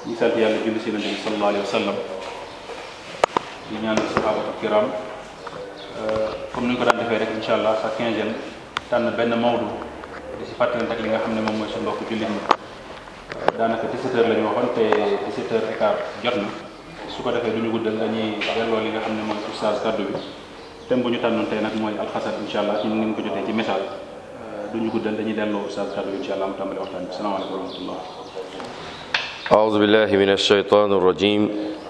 ñu sant yàlla julli si nabi sallallahu alayhi wa sallam di ñaanal sahabatu kiram comme ni ñu ko daan defee rek incha allah sa quinzaine tànn benn mawdu di si fàttali rek li nga xam ne moom mooy suñu mbokku jullit ñi daanaka 17 heures la ñu waxoon te 17 heures et quart jot na su ko defee du ñu guddal dañuy delloo li nga xam ne mooy oustaz kaddu bi thème bu ñu tànnoon tey nag mooy alxasad incha allah ci ni ngeen ko jotee ci message du ñu guddal dañuy delloo oustaz kaddu bi incha allah mu tàmbali waxtaan bi salaamaaleykum wa rahmatullah أعوذ بالله من الشيطان الرجيم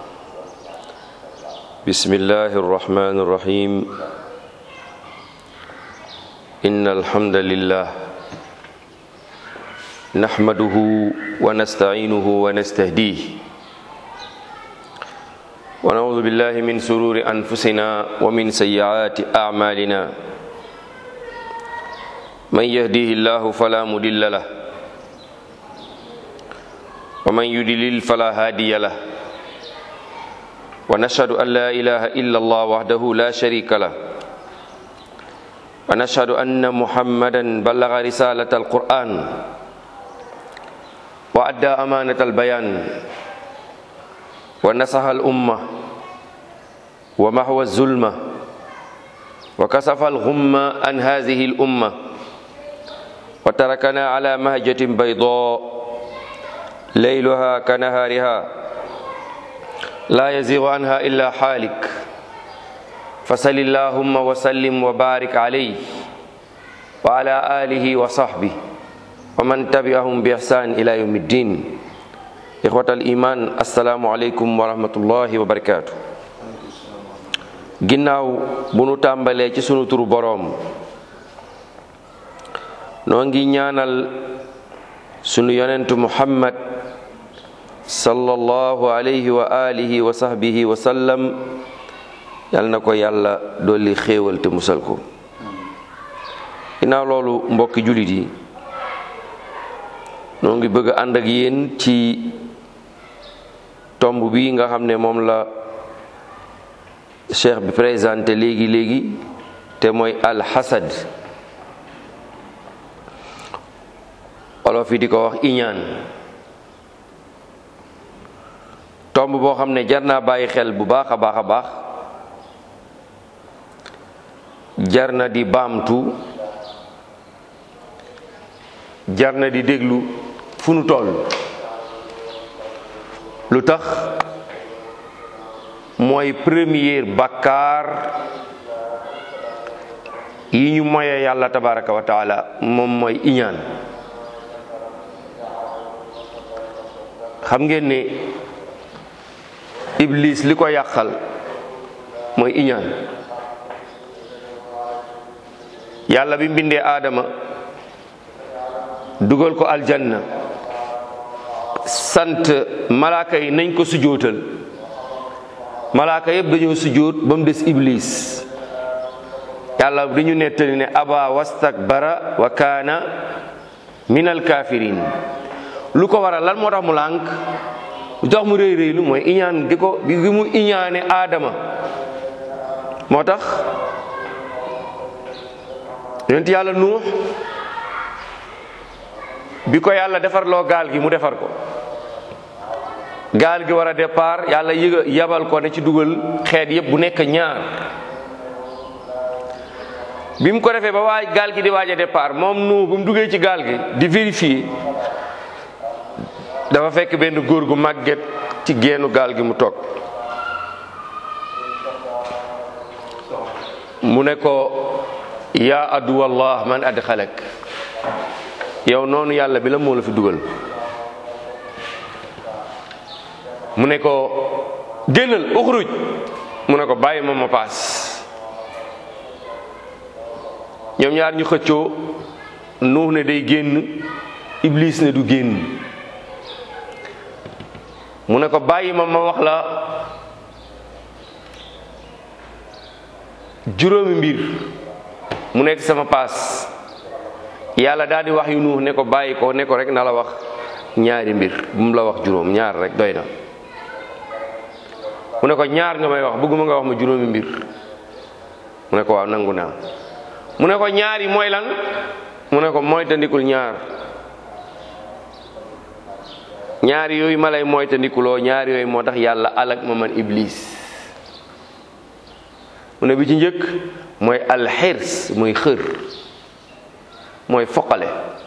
بسم الله الرحمن الرحيم إن الحمد لله نحمده ونستعينه ونستهديه ونعوذ بالله من سرور أنفسنا ومن سيئات أعمالنا من يهديه الله فلا مضل له ومن يضلل فلا هادي له ونشهد أن لا إله إلا الله وحده لا شريك له ونشهد أن محمدا بلغ رسالة القرآن وأدى أمانة البيان ونصح الأمة ومحو الظلمة وكسف الغمة عن هذه الأمة وتركنا على مهجة بيضاء ليلها كنهارها لا يزيغ عنها إلا حالك فصل اللهم وسلم وبارك عليه وعلى آله وصحبه ومن تبعهم بإحسان إلى يوم الدين إخوة الإيمان السلام عليكم ورحمة الله وبركاته ginnaaw bu nu tàmbalee ci sunu turu boroom noo ngi ñaanal sunu yonentu muhammad sallallahu alayhi wa alihi wa sahbihi wa sallam yal na ko yàlla dolli xéewal te musal ko ginnaaw loolu mbokki jullit yi noo ngi bëgg a ànd ak yéen ci tomb bi nga xam ne moom la cheikh bi présenté léegi léegi te mooy alxasad olof yi di ko wax iñaan tomb boo xam ne jar naa bàyyi xel bu baax a baax a baax jar na di baamtu jar na di déglu fu nu toll lu tax mooy première bakkaar yi ñu moye yàlla tabaraka wa taala moom mooy iñaan xam ngeen ne iblis li ko yàqal mooy iñaan yàlla bi mbindee aadama dugal ko aljanna sant malaaka yi nañ ko sujootal malaaka yëpp dañoo sujoot ba mu des iblis yàlla dañu nettali ne aba wastakbara wa kaana minal kafirin lu ko waral lan moo tax mu lànk lu tax mu rëy rëylu mooy iñaan gi ko gi mu iñaane aadama moo tax yonent yàlla nuux bi ko yàlla defar loo gaal gi mu defar ko gaal gi war a départ yàlla yëga yabal ko ne ci dugal xeet yëpp bu nekk ñaar bi mu ko defee ba waaj gaal gi di waaj a départ moom nuux bu mu duggee ci gaal gi di vérifier dafa fekk benn góor gu màgget ci geenu gaal gi mu toog mu ne ko yaa aduwallah man adxalak yow noonu yàlla bi la moo la fi dugal mu ne ko génnal uxruj mu ne ko bàyyi ma ma paas ñoom ñaar ñu xëccoo nuux ne day génn iblis ne du génn mu ne ko bàyyi ma ma wax la juróomi mbir mu nekk sama paas yàlla daal di wax yu nuux ne ko bàyyi ko ne ko rek na la wax ñaari mbir bu mu la wax juróom ñaar rek doy na mu ne ko ñaar nga may wax bëgguma nga wax ma juróomi mbir mu ne ko waaw nangu naa mu ne ko ñaar yi mooy lan mu ne ko mooy tandikul ñaar ñaari yooyu ma lay moytandikuloo ñaari yooyu moo tax yàlla alak ma man iblis mu ne bi ci njëkk mooy alxirs muy xër mooy foqale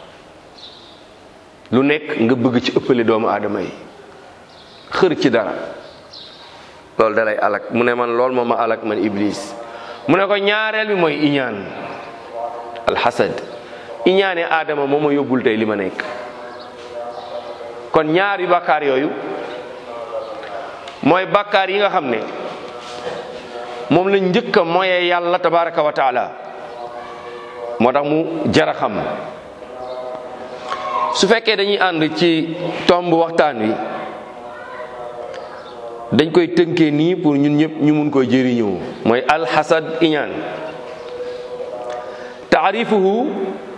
lu nekk nga bëgg ci ëppale doomu aadama yi xër ci dara loolu dalay alak mu ne man lool moo ma alak man iblis mu ne ko ñaareel bi mooy iñaan alxasad iñaane aadama moo ma yóbbul tey li ma nekk kon ñaari bàkkaar yooyu mooy bàkkaar yi nga xam ne moom lañ njëkk a moyee yàlla tabaraka wa taala moo tax mu jara xam su fekkee dañuy ànd ci tomb waxtaan wi dañ koy tënkee nii pour ñun ñëpp ñu mun koy jëriñoo mooy alxasad iñaan taarifuhu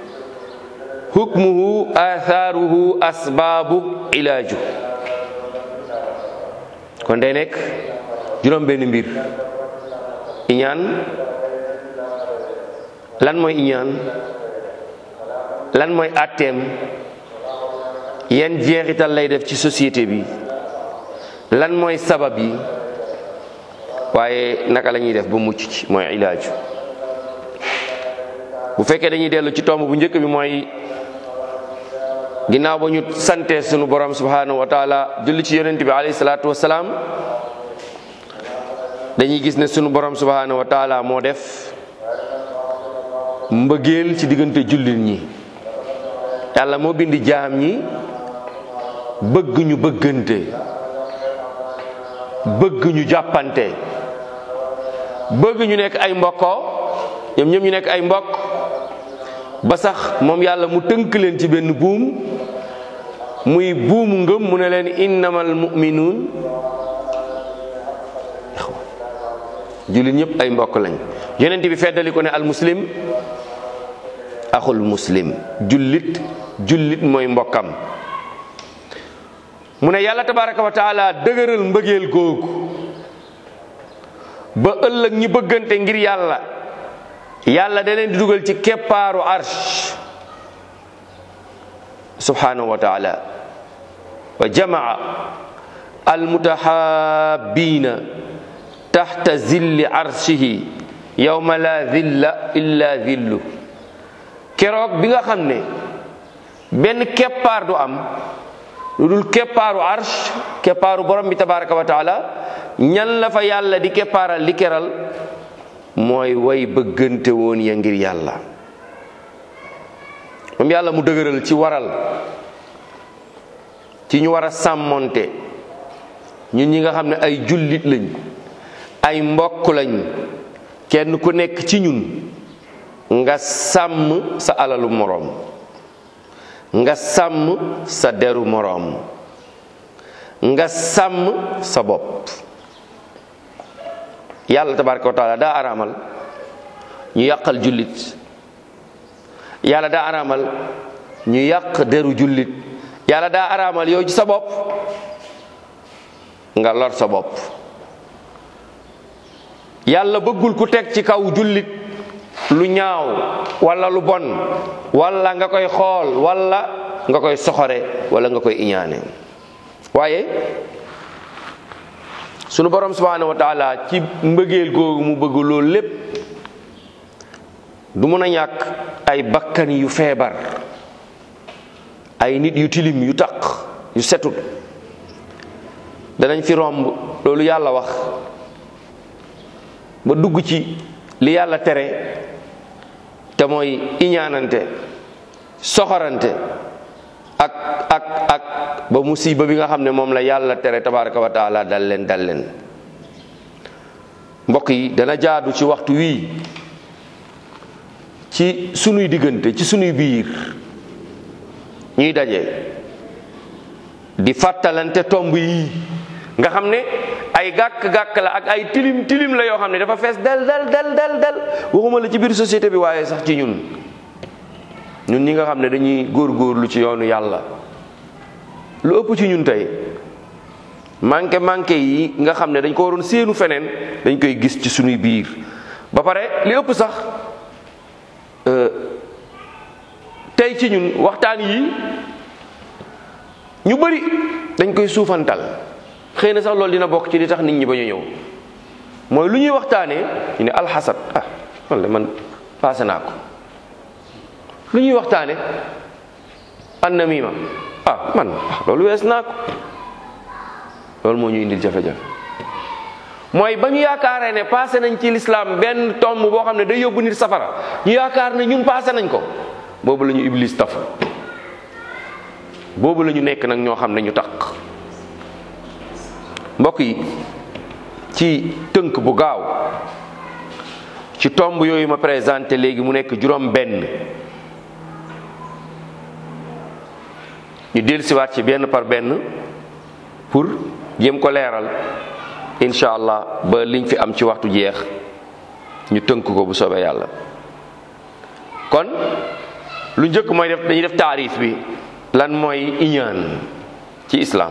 hukmuhu athaaruhu asbaabu ilaaju kon day nekk juróom benn mbir iñaan lan mooy iñaan lan mooy atteem yan jeexital lay def ci société bi lan mooy sabab yi waaye naka la ñuy def ba mucc ci mooy ilaaju bu fekkee dañuy dellu ci tomb bu njëkk bi mooy ginnaaw ba ñu sante sunu borom subhanahu wa taala julli ci yonent bi alayhi salaatu wasalaam dañuy gis ne sunu borom subhanahu wa taala moo def mbëggeel ci diggante jullit ñi yàlla moo bindi jaam ñi bëgg ñu bëggante bëgg ñu jàppante bëgg ñu nekk ay mbokkoo ñoom ñoom ñu nekk ay mbokk ba sax moom yàlla mu tënk leen ci benn buum muy buumu ngëm mu ne leen innamal mu'minuun jullit ñëpp ay mbokk lañ yonent bi feddali ko ne al muslim axul muslim jullit jullit mooy mbokkam mu ne yàlla tabaraka wa taala dëgëral mbëggeel googu ba ëllëg ñi bëggante ngir yàlla yàlla da leen di dugal ci keppaaru arsh subhanahu wa taala wa jamaa almutahabbiina taxta zilli arshihi yawma la zilla illa zillu keroog bi nga xam ne benn keppaar du am lu dul keppaaru arsh keppaaru borom bi tabaraka wa taala ñan la fa yàlla di keppaaral di keral mooy way bëggante woon ya ngir yàlla moom yàlla mu dëgëral ci waral ci ñu war a sàmmonte ñun ñi nga xam ne ay jullit lañ ay mbokk lañ kenn ku nekk ci ñun nga sàmm sa alalu moroom nga sàmm sa deru moroom nga sàmm sa bopp yàlla tabaraka wa taala daa araamal ñu yàqal jullit yàlla daa araamal ñu yàq deru jullit yàlla daa araamal yow ci sa bopp nga lor sa bopp yàlla bëggul ku teg ci kaw jullit lu ñaaw wala lu bon wala nga koy xool wala nga koy soxore wala nga koy iñaane waaye sunu borom subhanahu wa taala ci mbëggeel googu mu bëgg loolu lépp du mun a ñàkk ay bakkan yu feebar ay nit yu tilim yu taq yu setut danañ fi romb loolu yàlla wax ba dugg ci li yàlla tere te mooy iñaanante soxorante ak ak ak ba musiba bi nga xam ne moom la yàlla tere tabaraka wa taala dal leen dal leen mbokk yi dana jaadu ci waxtu wii ci sunuy diggante ci sunuy biir ñuy daje di fàttalante tomb yi nga xam ne ay gàkk-gàkk la ak ay tilim tilim la yoo xam ne dafa fees del del del del del waxuma la ci biir société bi waaye sax ci ñun ñun ñi nga xam ne dañuy góorgóorlu ci yoonu yàlla lu ëpp ci ñun tey manqué manqué yi nga xam ne dañ ko waroon séenu feneen dañ koy gis ci sunuy biir ba pare li ëpp sax tey ci ñun waxtaan yi ñu bëri dañ koy suufantal xëy na sax loolu dina bokk ci li tax nit ñi ba ñu ñëw mooy lu ñuy waxtaanee ñu ne alxasad ah man de man passé naa ko lu ñuy waxtaane annamima ah man loolu wees naa ko loolu moo ñu indil jafe-jafe mooy ba ñu yaakaaree ne passé nañ ci lislaam benn tomb boo xam ne day yóbbu nit safara ñu yaakaar ne ñun passé nañ ko boobu la ñu iblis taf boobu la ñu nekk nag ñoo xam ne ñu takk mbokk yi ci tënk bu gaaw ci tomb yooyu ma présenté léegi mu nekk juróom benn ñu dellusiwaat ci benn par benn pour jéem ko leeral incha allah ba liñ fi am ci waxtu jeex ñu tënk ko bu soobee yàlla kon lu njëkk mooy def dañuy def taarif bi lan mooy iñaan ci islaam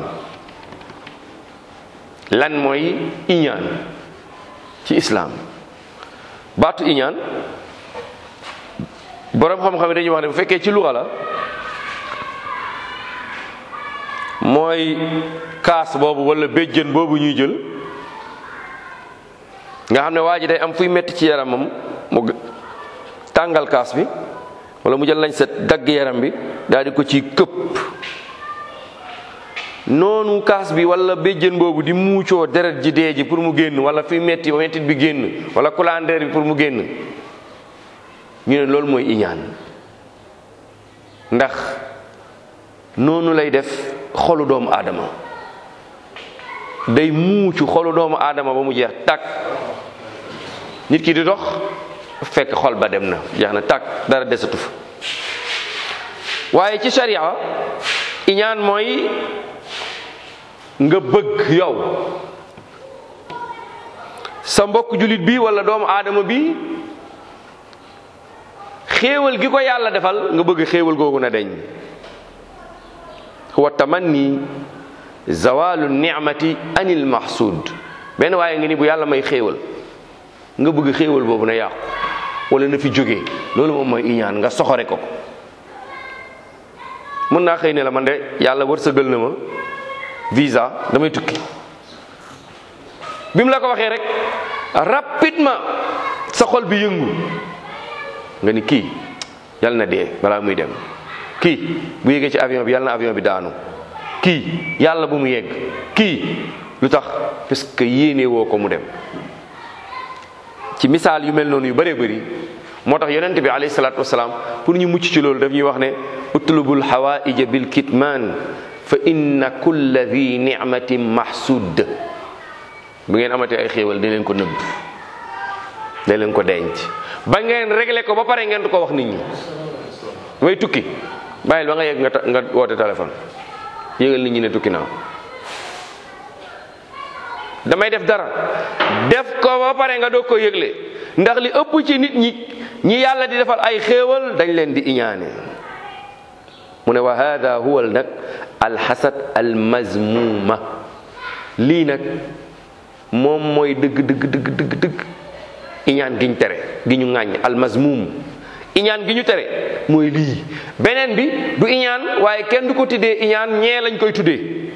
lan mooy iñaan ci islaam baatu iñaan boroom xam-xam yi dañuy wax ne bu fekkee ci luxa la mooy kaas boobu wala béjjën boobu ñuy jël nga xam ne waa ji day am fuy metti ci yaramam mu tàngal kaas bi wala mu jël lañ set dagg yaram bi daal di ko ci këpp noonu kaas bi wala béjjën boobu di muucoo deret ji dee ji pour mu génn wala fi metti ba mettit bi génn wala kulandeer bi pour mu génn ñu ne loolu mooy iñaan ndax noonu lay def xolu doomu aadama day muucu xolu doomu aadama ba mu jeex tàkk nit ki di dox fekk xol ba dem na jeex na tàkk dara desatu fa waaye ci sharia iñaan mooy nga bëgg yow sa mbokk julit bi wala doomu aadama bi xéewal gi ko yàlla defal nga bëgg xéewal googu na deñ huwa tamanni zawalu nicmati anil mahsud benn waaye nga ni bu yàlla may xéewal nga bëgg xéewal boobu na yàqu wala na fi jóge loolu moom mooy iñaan nga soxore ko mën naa xëy ne la man de yàlla wërsëgal na ma visa damay tukki bi mu la ko waxee rek rapidement sa xol bi yëngu nga ni kii yàlla na dee balaa muy dem kii bu yéegee ci avion bi yàlla na avion bi daanu kii yàlla bu mu yegg kii lu tax parce que yéene woo ko mu dem ci misaal yu mel noonu yu bëree bëri moo tax yonente bi alayhi salaatu wasalaam pour ñu mucc ci loolu daf ñuy wax ne utlubul hawaija bil kitman fa inna kulla di nicmatin mahsud bu ngeen amatee ay xéewal da leen ko nëbb da leen ko denc ba ngeen réglé ko ba pare ngeen du ko wax nit ñi may tukki bàyyil ba nga yegg nga nga woote téléphone yégal nit ñi ne tukki naa damay def dara def ko ba pare nga doog ko yëgle ndax li ëpp ci nit ñi ñi yàlla di defal ay xéewal dañ leen di iñaane mu ne wa hada huwa nag alxasad almazmuma lii nag moom mooy dëgg dëgg dëgg dëgg dëgg iñaan gi ñu tere gi ñu ŋàññ almazmum iñaan gi ñu tere mooy lii beneen bi du iñaan waaye kenn du ko tuddee iñaan ñee lañ koy tuddee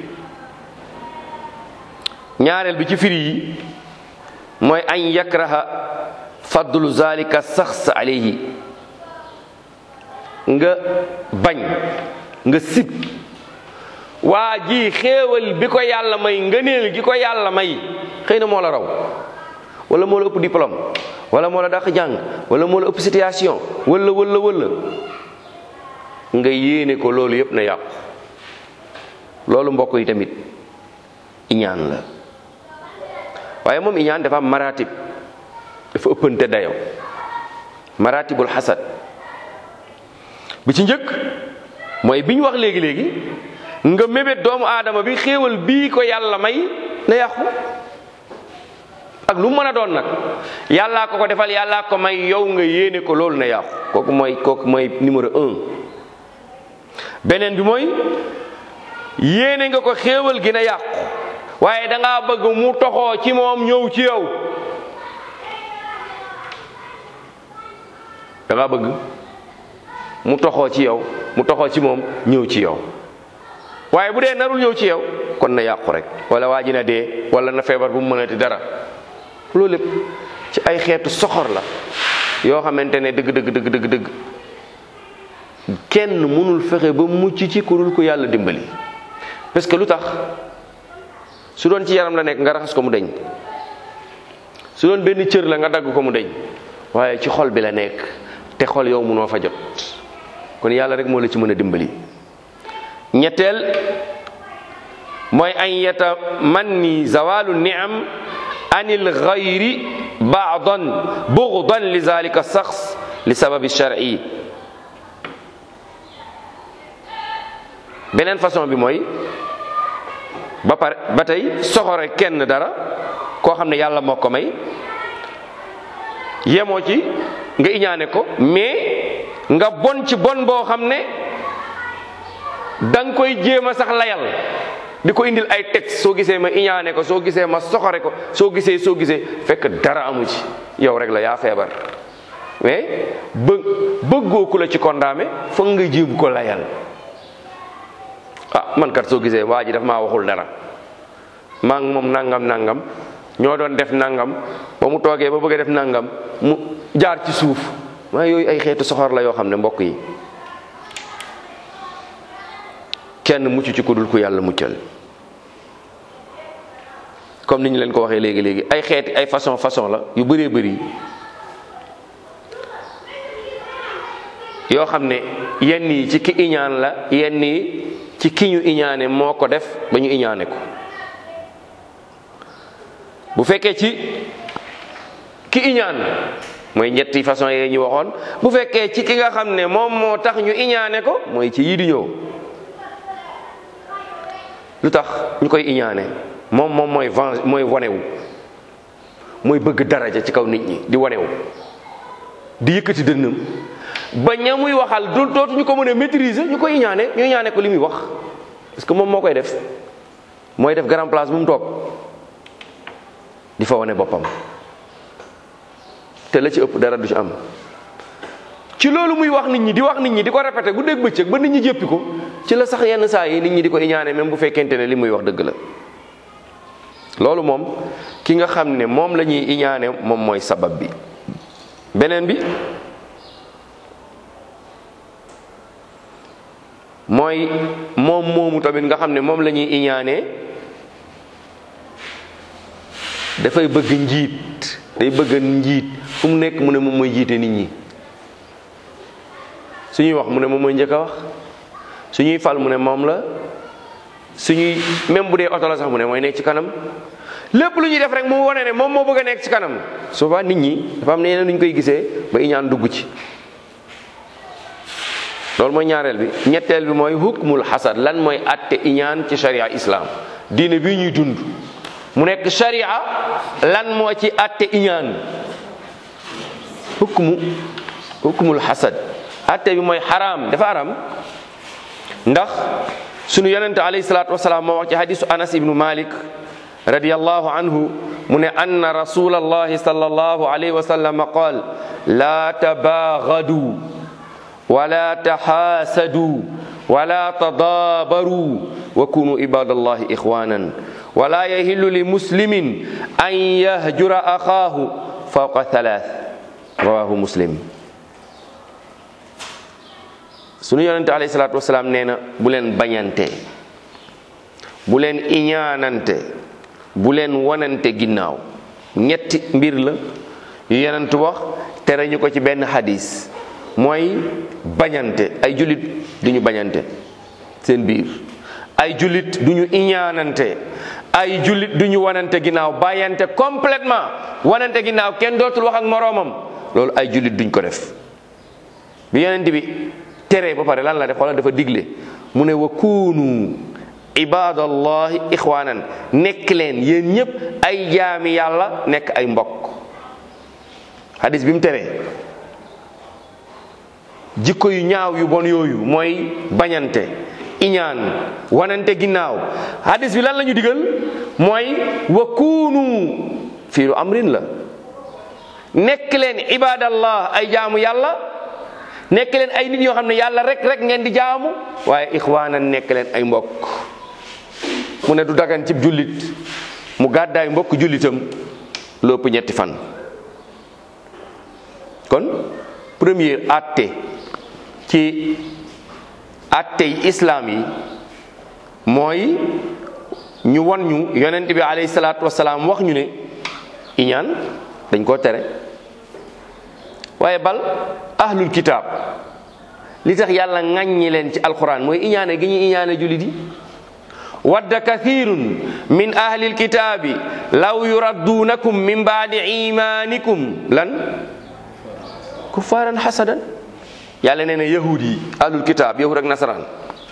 ñaareel bi ci firi yi mooy an yakraha fadlu zalika saxs alayhi nga bañ nga sib waa ji xéewal bi ko yàlla may ngëneel gi ko yàlla may xëy na moo la raw wala moo la ëpp diplôme wala moo la dàq jàng wala moo la ëpp situation wala wala wala nga yéene ko loolu yépp na yàqu loolu mbokk yi tamit iñaan la waaye moom iñaan dafa am maratib dafa ëppante dayo maratibul xasad bi ci njëkk mooy bi ñu wax léegi-léegi nga mébét doomu aadama bi xéewal bii ko yàlla may na yàqu ak lu mën a doon nag yàllaa ko ko defal yàllaa ko may yow nga yéene ko loolu na yàqu kooku mooy kooku mooy numéro un beneen bi mooy yéene nga ko xéewal gi na yàqu waaye da ngaa bëgg mu toxoo ci moom ñëw ci yow da ngaa bëgg mu toxoo ci yow mu toxoo ci moom ñëw ci yow waaye bu dee narul ñëw ci yow kon na yàqu rek wala waa ji na dee wala na feebar bu mu mënati dara loolu lépp ci ay xeetu soxor la yoo xamante ne dëgg dëgg dëgg dëgg dëgg kenn mënul fexe ba mucc ci ku dul ko yàlla dimbali parce que lu tax su doon ci yaram la nekk nga raxas ko mu deñ su doon benn cër la nga dagg ko mu deñ waaye ci xol bi la nekk te xol yow mënoo fa jot kon yàlla rek moo la ci mën a dimbali ñetteel mooy an yata manni zawalu niam anil gayri baadan bugdan li zalika saxs li sababi shar'i beneen façon bi mooy ba pare ba tey soxore kenn dara koo xam ne yàlla moo ko may yemoo ci nga iñaane ko mais nga bon ci bon boo xam ne da nga koy jéem a sax layal di ko indil ay texte soo gisee ma iñaane ko soo gisee ma soxore ko soo gisee soo gisee fekk dara amu ci yow rek la yaa feebar mais bë bëggoo ku la ci kondaame foog nga jéem ko layal ah man kat soo gisee waa ji daf maa waxul dara maa ngi moom nangam nangam ñoo doon def nangam ba mu toogee ba bëgg a def nangam mu jaar ci suuf maa yooyu ay xeetu soxor la yoo xam ne mbokk yi kenn mucc ci ku dul ku yàlla muccal comme ni ñu leen ko waxee léegi léegi ay xeeti ay façon façon la yu bëree bëri yoo xam ne yenn yi ci ki iñaan la yenn yi ci ki ñu iñaane moo ko def ba ñu iñaane ko bu fekkee ci ki iñaan mooy ñetti façon yee ñu waxoon bu fekkee ci ki nga xam ne moom moo tax ñu iñaane ko mooy ci yii di ñëw lu tax ñu koy iñaane moom moom mooy venge mooy wanewu mooy bëgg daraja ci kaw nit ñi di wanewu di yëkkati dënnam ba ña muy waxal du dootuñu ko mën a maîtriser ñu koy iñaane ñu iñaane ko li muy wax parce que moom moo koy def mooy def grand place bu mu toog di fa wane boppam te la ci ëpp dara du ci am ci loolu muy wax nit ñi di wax nit ñi di ko répété bu dégg bëccëg ba nit ñi jéppi ko ci la sax yenn saa yi nit ñi di ko iñaane même bu fekkente ne li muy wax dëgg la loolu moom ki nga xam ne moom la ñuy iñaane moom mooy sabab bi beneen bi mooy moom moomu tamit nga xam ne moom la ñuy iñaane dafay bëgg njiit day bëgg njiit fu mu nekk mu ne moom mooy jiite nit ñi suñuy wax mu ne moom mooy njëkk a wax suñuy fal mu ne moom la suñuy même bu dee oto la sax mu ne mooy nekk ci kanam lépp lu ñuy def rek mu wane ne moom moo bëgg a nekk ci kanam souvent nit ñi dafa am ne yeneen nu ñu koy gisee ba iñaan dugg ci loolu mooy ñaareel bi ñetteel bi mooy hukmul xasad lan mooy atte iñaan ci sharia islam diine bii ñuy dund mu nekk sharia lan moo ci atte iñaan hukmu hukmul xasad atte bi mooy xaraam dafa xaraam ndax sunu yonente alayhi salaatu wasalaam moo wax ci hadisu anas ibnu malik radiyallahu anhu mu ne anna rasulallahi sallallahu alayhi wa sallam qaal la tabaagadu wala taxaasadu wala tadaabaru wa kunu ibadallahi ixwanan wala yahillu li muslimin an yahjura axaahu fawqa thalath rawahu muslim sunu yonente alayhi salatu wasalaam nee na bu leen bañante bu leen iñaanante bu leen wanante ginnaaw ñetti mbir la yu yonent wax tere ñu ko ci benn xadis mooy bañante ay jullit duñu bañante seen biir ay jullit duñu iñaanante ay jullit duñu wanante ginnaaw bàyyante complètement wanante ginnaaw kenn dootul wax ak moroomam loolu ay jullit duñ ko def bi yonent bi tere ba pare lan la def wala dafa digle mu ne wa kuunu ibadallahi ixwanan nekk leen yéen ñëpp ay jaami yàlla nekk ay mbokk hadis bi mu teree jikko yu ñaaw yu bon yooyu mooy bañante iñaan wanante ginnaaw hadis bi lan la ñu digal mooy wa kuunu fii lu amrin la nekk leen ibadallah ay jaamu yàlla nekk leen ay nit yoo xam ne yàlla rek rek ngeen di jaamu waaye ixwaanan nekk leen ay mbokk mu ne du dagan cib jullit mu gàddaay mbokk jullitam lépp ñetti fan kon premier atte ci atte yi islaam yi mooy ñu won ñu yonent bi alayhi salaatu wasalaam wax ñu ne iñaan dañ koo tere waaye bal ahlul kitaab li tax yàlla ŋàññi leen ci alquran mooy iñaane gi ñuy iñaane jullit yi wadda kathirun min ahlil kitaabi law yuradduunakum min baadi imanikum lan kuffaaran hasadan yàlla nee na yahud yi ahlul kitaab yahud ak nasaraan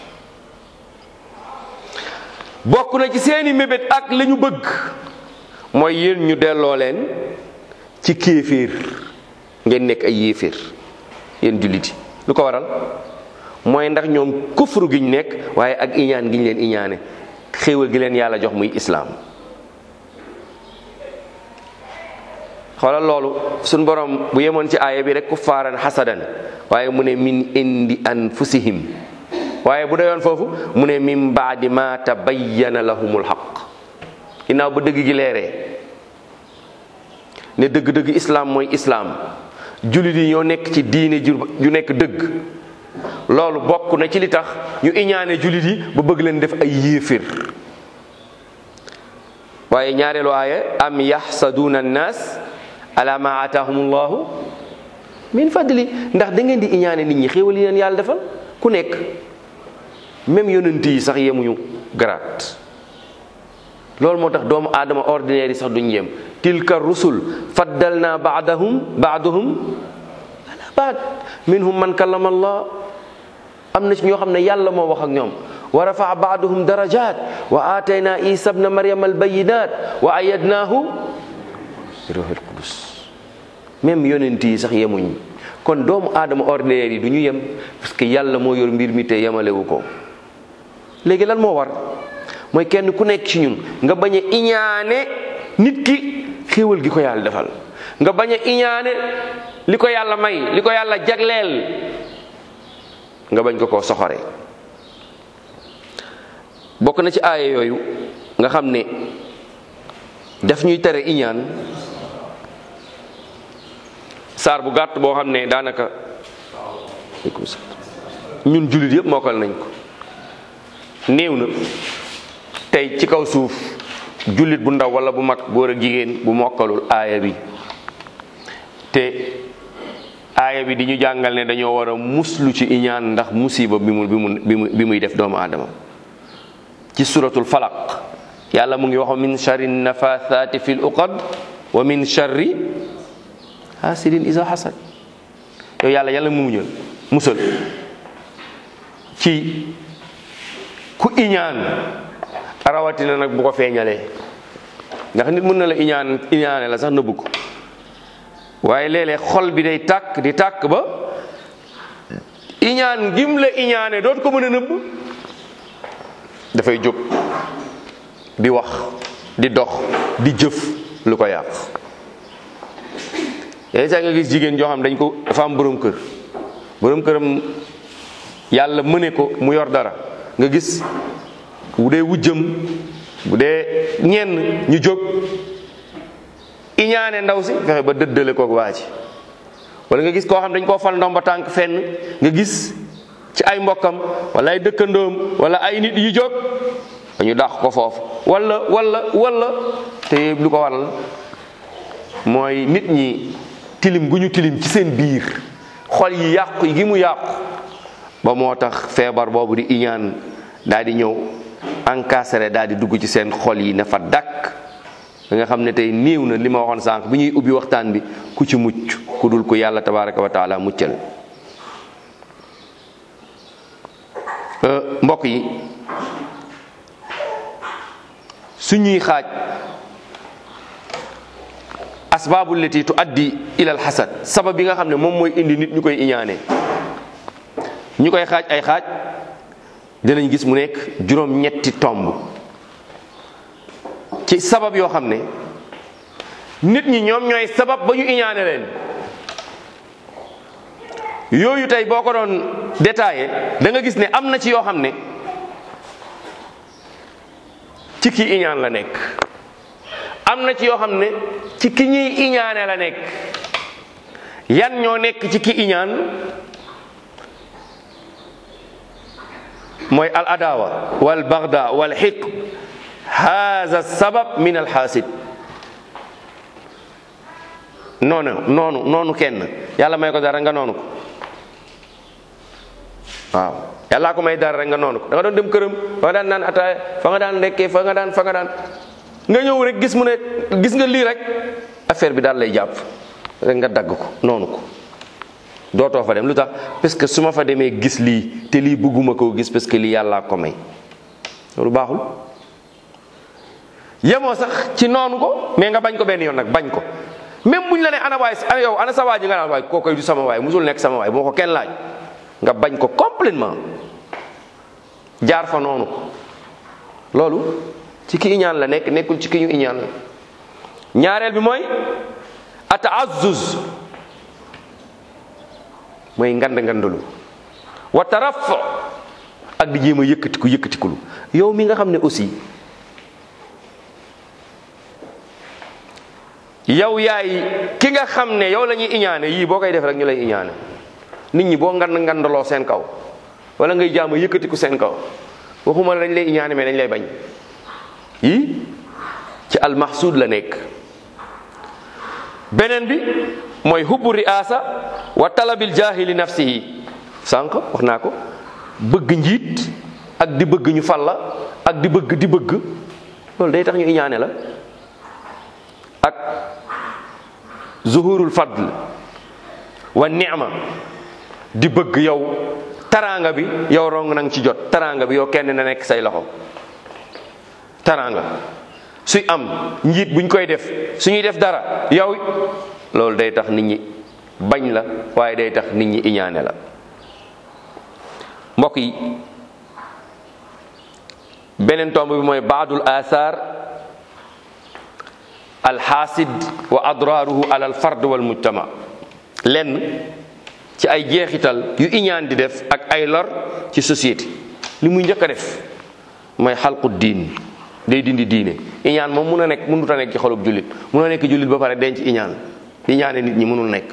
bokk na ci seeni mébét ak la ñu bëgg mooy yéen ñu delloo leen ci kéeféer ngeen nekk ay yéeféer yéen jullit yi lu ko waral mooy ndax ñoom kufru gi ñu nekk waaye ak iñaan gi ñu leen iñaane xéewal gi leen yàlla jox muy islaam xoolal loolu suñ borom bu yemoon ci aaya bi rek kuffaaran xasadan waaye mu ne min indi anfusihim waaye bu dayoon foofu mu ne min baadi ma tabayyana lahumul xaq ginnaaw ba dëgg gi leeree ne dëgg-dëgg islaam mooy islaam jullit yi ñoo nekk ci diine ju ju nekk dëgg loolu bokk na ci li tax ñu iñaane jullit yi ba bëgg leen def ay yéefér waaye ñaareelu aaya am yaxsaduuna annaas ala ma ataahumullahu min fadli ndax da ngeen di iñaane nit ñi xéewal yi leen yàlla defal ku nekk même yonent yi sax yemuñu garaat loolu moo tax doomu aadama ordinaire yi sax duñ yem tilka rusul faddalna baadahum baaduhum ala baad minhum man kallama allah am na ci ñoo xam ne yàlla moo wax ak ñoom wa rafaa baaduhum darajat wa atayna isa bna maryam albayinat wa ayadnaahu bi ruuxil qudus même yonent yi sax yemuñ kon doomu aadama ordinaire yi du ñu yem parce que yàlla moo yor mbir mi te yemalewu ko léegi lan moo war mooy kenn ku nekk ci ñun nga bañ a iñaane nit ki xéewal gi ko yàlla defal nga bañ a iñaane li ko yàlla may li ko yàlla jagleel nga bañ ko koo soxore bokk na ci aaya yooyu nga xam ne daf ñuy tere iñaan saar bu gàtt boo xam ne daanaka ñun jullit yëpp mokkal nañ ko néew na tey ci kaw suuf jullit bu ndaw wala bu mag góor ak jigéen bu mokkalul aaya bi te aaya bi di ñu jàngal ne dañoo war a muslu ci iñaan ndax musiba bi mu bi mu bi muy def doomu aadama ci suratul falaq yàlla mu ngi wax min charri nafathaati fil uqad wa min charri hasidin isa hasad yow yàlla yàlla mu muñal musal ci ku iñaan rawatina nag bu ko feeñalee ndax nit mën na la iñaan iñaane la sax nëbbu ko waaye léeg-léeg xol bi day tàkk di tàkk ba iñaan gim la iñaane doot ko mën a nëbb dafay jóg di wax di dox di jëf lu ko yàq yenn saa nga gis jigéen joo xam dañ ko dafa am borom kër borom këram yàlla mëne ko mu yor dara nga gis bu dee wujjëm bu dee ñenn ñu jóg iñaane ndaw si fexe ba dëddale koog waa ji wala nga gis koo xam dañ koo fal ndomba tànk fenn nga gis ci ay mbokkam wala ay dëkkandoom wala ay nit yu jóg dañu dàq ko foofu wala wala wala te lu ko waral mooy nit ñi tilim gu ñu tilim ci seen biir xol yi yàqu gi mu yàqu ba moo tax feebar boobu di iñaan daal di ñëw encastré daal di dugg ci seen xol yi ne fa dakk da nga xam ne tey néew na li ma waxoon sànq bi ñuy ubbi waxtaan bi ku ci mucc ku dul ko yàlla tabaraka wa taala muccal mbokk yi suñuy xaaj asbaabu lati tu addi ila alxasad sabab yi nga xam ne moom mooy indi nit ñu koy iñaane ñu koy xaaj ay xaaj dinañ gis mu nekk juróom ñetti tomb ci sabab yoo xam ne nit ñi ñoom ñooy sabab ba ñu iñaane leen yooyu tey boo ko doon détaillé da nga gis ne am na ci yoo xam ne ci ki iñaan la nekk am na ci yoo xam ne ci ki ñuy iñaane la nekk yan ñoo nekk ci ki iñaan mooy al adawa wal bagda wal xiq haza sabab min al xaasid noonu noonu noonu kenn yàlla may ko dara nga noonu ko waaw yàllaa ko may dara rek nga noonu ko da nga doon dem këram fa nga daan naan ataaya fa nga daan lekkee fa nga daan fa nga daan nga ñëw rek gis mu ne gis nga lii rek affaire bi daal lay jàpp rek nga dagg ko noonu ko dootoo fa dem lu tax parce que su ma fa demee gis lii te lii bëgguma koo gis parce que lii yàllaa ko may loolu baaxul yemoo sax ci noonu ko mais nga bañ ko benn yoon nag bañ ko même buñ la ne ana waay ana yow ana sa waay ji nga naan waay koo koy du sama waay musul nekk sama waay moo ko kenn laaj nga bañ ko complètement jaar fa noonu loolu ci ki iñaan la nekk nekkul ci ki ñu iñaan la ñaareel bi mooy ataazzuz mooy ngand ngandalu wa taraf ak di jéem a yëkkatiku yëkkatikulu yow mi nga xam ne aussi yow yaay ki nga xam ne yow la ñuy iñaane yii boo koy def rek ñu lay iñaane nit ñi boo ngand ngandaloo seen kaw wala ngay jaam a yëkkatiku seen kaw waxuma la dañ lay iñaane mais dañ lay bañ yii ci almahsud la nekk beneen bi mooy hubbu riasa wa talabil jahili nafsihi sànq wax naa ko bëgg njiit ak di bëgg ñu fal la ak di bëgg di bëgg loolu day tax ñu iñaane la ak zuhurul fadl wa ni'ma di bëgg yow taraanga bi yow rong nang ci jot taraanga bi yow kenn na nekk say loxo taraanga suy am njiit buñ koy def suñuy def dara yow loolu day tax nit ñi bañ la waaye day tax nit ñi iñaane la mbokk yi beneen tomb bi mooy baadul athar alxaasid wa adraaruhu ala alfard wal mujtama lenn ci ay jeexital yu iñaan di def ak ay lor ci société li muy njëkk a def mooy xalqu diin day dindi diine iñaan moom mun a nekk mënut a nekk ci xolub jullit mun a nekk jullit ba pare denc iñaan iñaane nit ñi mënul nekk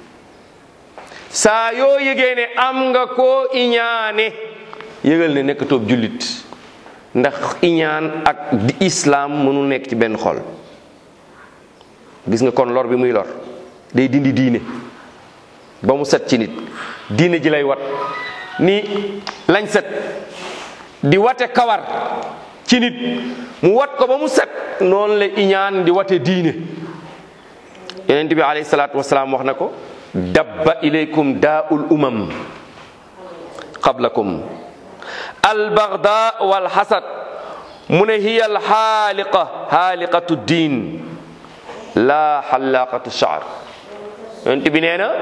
saa yoo yëgee ne am nga koo iñaane yëgal ne nekk toob jullit ndax iñaan ak di islaam mënul nekk ci benn xol gis nga kon lor bi muy lor day dindi diine ba mu set ci nit diine ji lay wat ni lañ set di wate kawar ci nit mu wat ko ba mu set noonu la iñaan di wate diine yonent bi alayhi salaatu wasalaam wax na ko dabba ilaykum daa'ul umam qablakum albagda walxasad mu ne hiya alxaaliqa xaaliqatu diin laa xalaaqatu shaar yonent bi nee na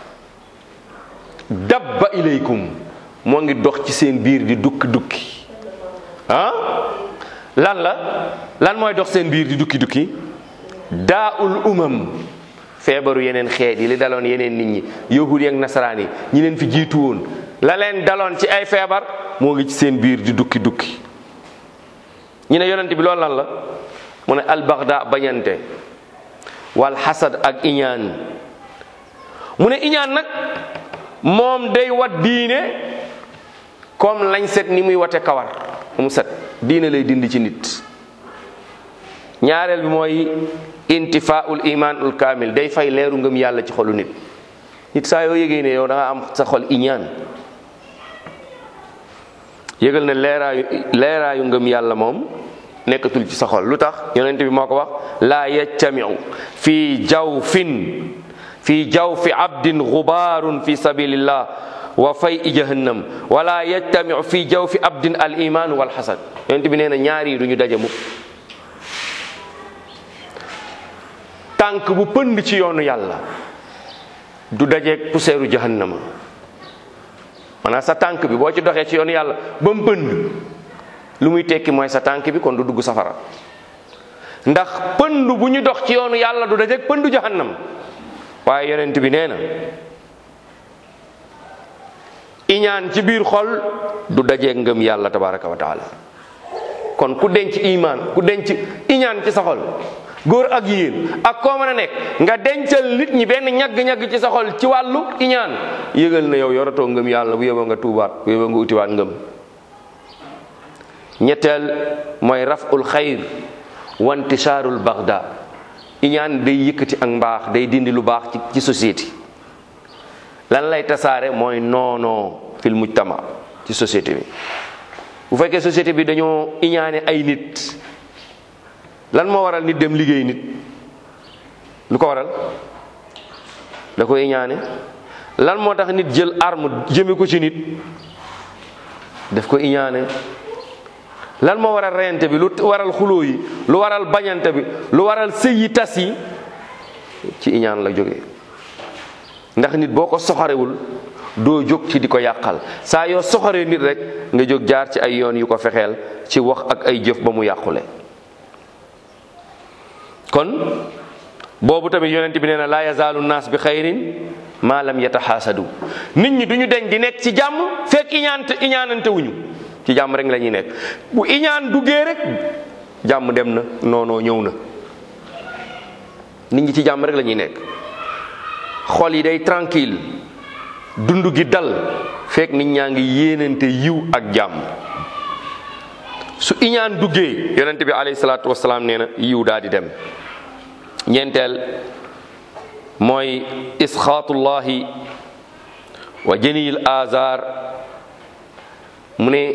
dabba ilaykum moo ngi dox ci seen biir di dukki dukki ah lan la lan mooy dox seen biir di dukki dukki daaul umam feebaru yeneen xeet yi li daloon yeneen nit ñi yahudi ak nasaraan yi ñi leen fi jiitu woon la leen daloon ci ay feebar moo ngi ci seen biir di dukki dukki ñu ne yonent bi loolu lan la mu ne albaxda bañante wal xasad ak iñaan mu ne iñaan nag moom day wat diine comme lañ set ni muy wate kawar mu set diine lay dindi ci nit ñaareel bi mooy intifaul imanul kaamil day fay leeru ngëm yàlla ci xolu nit nit saa yoo yëgee ne yow da nga am sa xol iñaan yëgal ne leeraayu leeraayu ngëm yàlla moom nekkatul ci sa xol lu tax yonent bi moo ko wax laa yajtamiu fi jawfin fi jawfi abdin gubaarun fi sabilillah wa fay i jahannam wala yajtamiu fi jawfi abdin al iman wal xasad yonent bi nee na ñaari du ñu daje mukk tànk bu pënd ci yoonu yàlla du dajeeg poussièru jahannama maanaam sa tànk bi boo ci doxee ci yoonu yàlla ba mu pënd lu muy tekki mooy sa tànk bi kon du dugg safara ndax pënd bu ñu dox ci yoonu yàlla du dajeeg pëndu jahannam waaye yonent bi nee na iñaan ci biir xol du dajeeg ngëm yàlla tabaraka wa taala kon ku denc iman ku denc iñaan ci sa xol góor ak yéen ak koo mën a nekk nga dencal nit ñi benn ñagg-ñagg ci sa xol ci wàllu iñaan yëgal na yow yoratoo ngëm yàlla bu yóbboo nga tuubaat bu yóbboo nga utiwaat ngëm ñetteel mooy raful xayr wa intishaarul bagda iñaan day yëkkati ak mbaax day dindi lu baax ci ci société lan lay tasaare mooy noonoo fil mujtama ci société bi bu fekkee société bi dañoo iñaane ay nit lan moo waral nit dem liggéey nit lu ko waral da ko iñaane lan moo tax nit jël arme jëme ko ci nit daf ko iñaane lan moo waral reyante bi lu waral xuloo yi lu waral bañante bi lu waral sëy yi tas yi ci iñaan la jógee ndax nit boo ko soxorewul doo jóg ci di ko yàqal saa yoo soxoree nit rek nga jóg jaar ci ay yoon yu ko fexeel ci wax ak ay jëf ba mu yàqule kon boobu tamit yonent bi nee na laa yazaalu naas bi xayrin maa lam yataxaasadu nit ñi duñu deñ di nekk ci jàmm fekk iñaante iñaanante wuñu ci jàmm rek la ñuy nekk bu iñaan duggee rek jàmm dem na noonoo ñëw na nit ñi ci jàmm rek la ñuy nekk xol yi day tranquille dund gi dal fekk nit ñaa ngi yéenante yiw ak jàmm su iñaan duggee yonente bi alayhi salaatu wasalaam nee na yiw daal di dem ñeenteel mooy isxaatullahi wa janiyil azar mu ne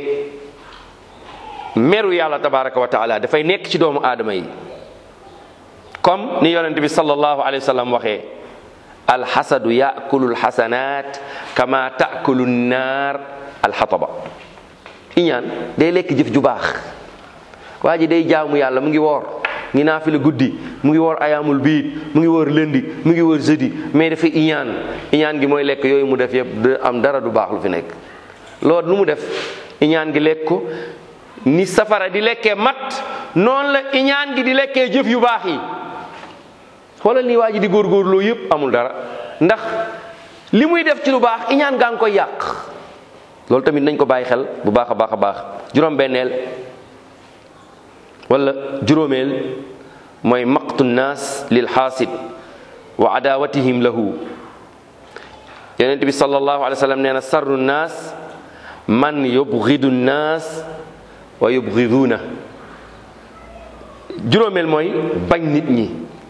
meru yàlla tabaraka wa taala dafay nekk ci doomu aadama yi comme ni yonente bi sallallahu alayhi wa sallam waxee alxasadu yakulu alxasanat kama taakulu nnaar alxataba iñaan day lekk jëf ju baax waa ji day jaamu yàlla mu ngi woor ngi naafila guddi mu ngi woor ayaamul biit mu ngi woor lëndi mu ngi woor jeudi mais dafa iñaan iñaan gi mooy lekk yooyu mu def yëpp du am dara du baax lu fi nekk loolu lu mu def iñaan gi lekk ko ni safara di lekkee mat noonu la iñaan gi di lekkee jëf yu baax yi xoolal ni waa ji di góorgóorloo yëpp amul dara ndax li muy def ci lu baax iñaan gaa ngi koy yàq loolu tamit nañ ko bàyyi xel bu baax a baax a baax juróom-benneel wala juróomeel mooy maqtu nnaas lil xaasid wa adawatihim lahu yonent bi sallallahu alayhi wa sallam nee na sarru nnaas man yubgidu nnaas wa yubgiduuna juróomeel mooy bañ nit ñi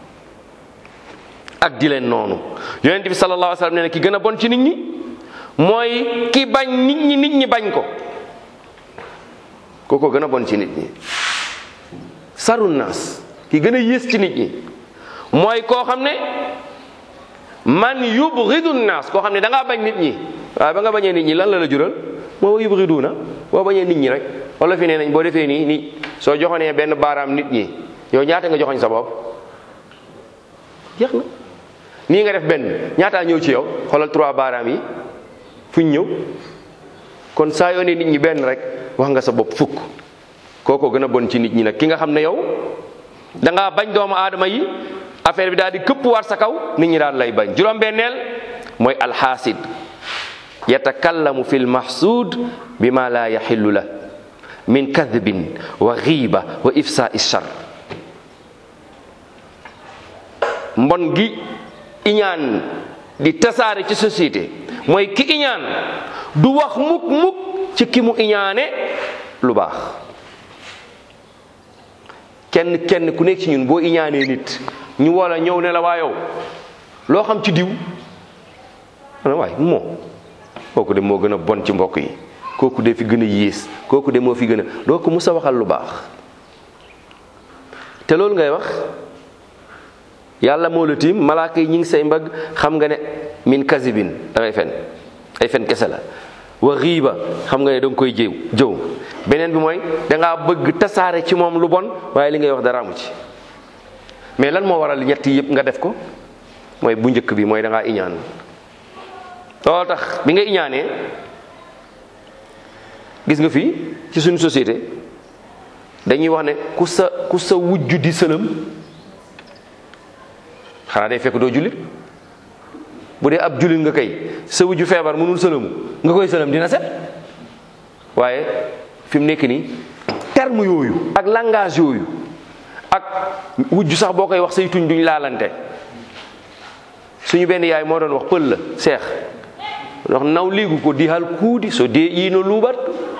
ak di leen noonu yonent bi sallallahu alayhi wa sallam nee na ki gën a bon ci nit ñi mooy ki bañ nit ñi nit ñi bañ ko kooko gën a bon ci nit ñi saru naas ki gën a yées ci nit ñi mooy koo xam ne man yubghidu naas koo xam ne da ngaa bañ nit ñi waaye ba nga bañee nit ñi lan la la jural moo yubghiduna boo bañee nit ñi rek wala fi nee nañ boo defee nii nii soo joxonee benn baaraam nit ñi yow ñaata nga joxoñ sa bopp jeex na nii nga def benn ñaataa ñëw ci yow xoolal trois baaraam yi fuñ ñëw kon saa yoo ne nit ñi benn rek wax nga sa bopp fukk kooko gën a bon ci nit ñi nag ki nga xam ne yow da ngaa bañ doomu aadama yi affaire bi daal di këpp war sa kaw nit ñi daal lay bañ juróom-benneel mooy alxaasid yatakallamu fi lmahsud bima la yaxillu la min kadbin wa xiiba wa ifsa ishar mbon gi iñaan di tasaare ci société mooy ki iñaan du wax mukk mukk ci ki mu iñaane lu baax kenn kenn ku nekk ci ñun boo iñaanee nit ñu wala ñëw ne la waa yow loo xam ci diw ana waay moo kooku de moo gën a bon ci mbokk yi kooku de fi gën a yées kooku de moo fi gën a doo ko mus a waxal lu baax te loolu ngay wax yàlla moo la tiim malaaka yi ñi ngi say mbagg xam nga ne min kasibin da ngay fen ay fen kese la wa xiiba xam nga ne da nga koy jëw jëw beneen bi mooy dangaa bëgg tasaare ci moom lu bon waaye li ngay wax dara amu ci mais lan moo waral ñett yëpp nga def ko mooy bu njëkk bi mooy dangaa iñaan loolu tax bi nga iñaanee gis nga fii ci suñu société dañuy wax ne ku sa ku sa wujju di sëlëm xanaa day fekk doo jullit bu dee ab jullit nga kay sa wujju feebar mënul sëlëmu nga koy sëlëm dina set waaye fi mu nekk nii terme yooyu ak langage yooyu ak wujj sax boo koy wax say tuñ duñ laalante suñu benn yaay moo doon wax pël la seex wax naw liigu ko di hal kuudi so dee iino luubat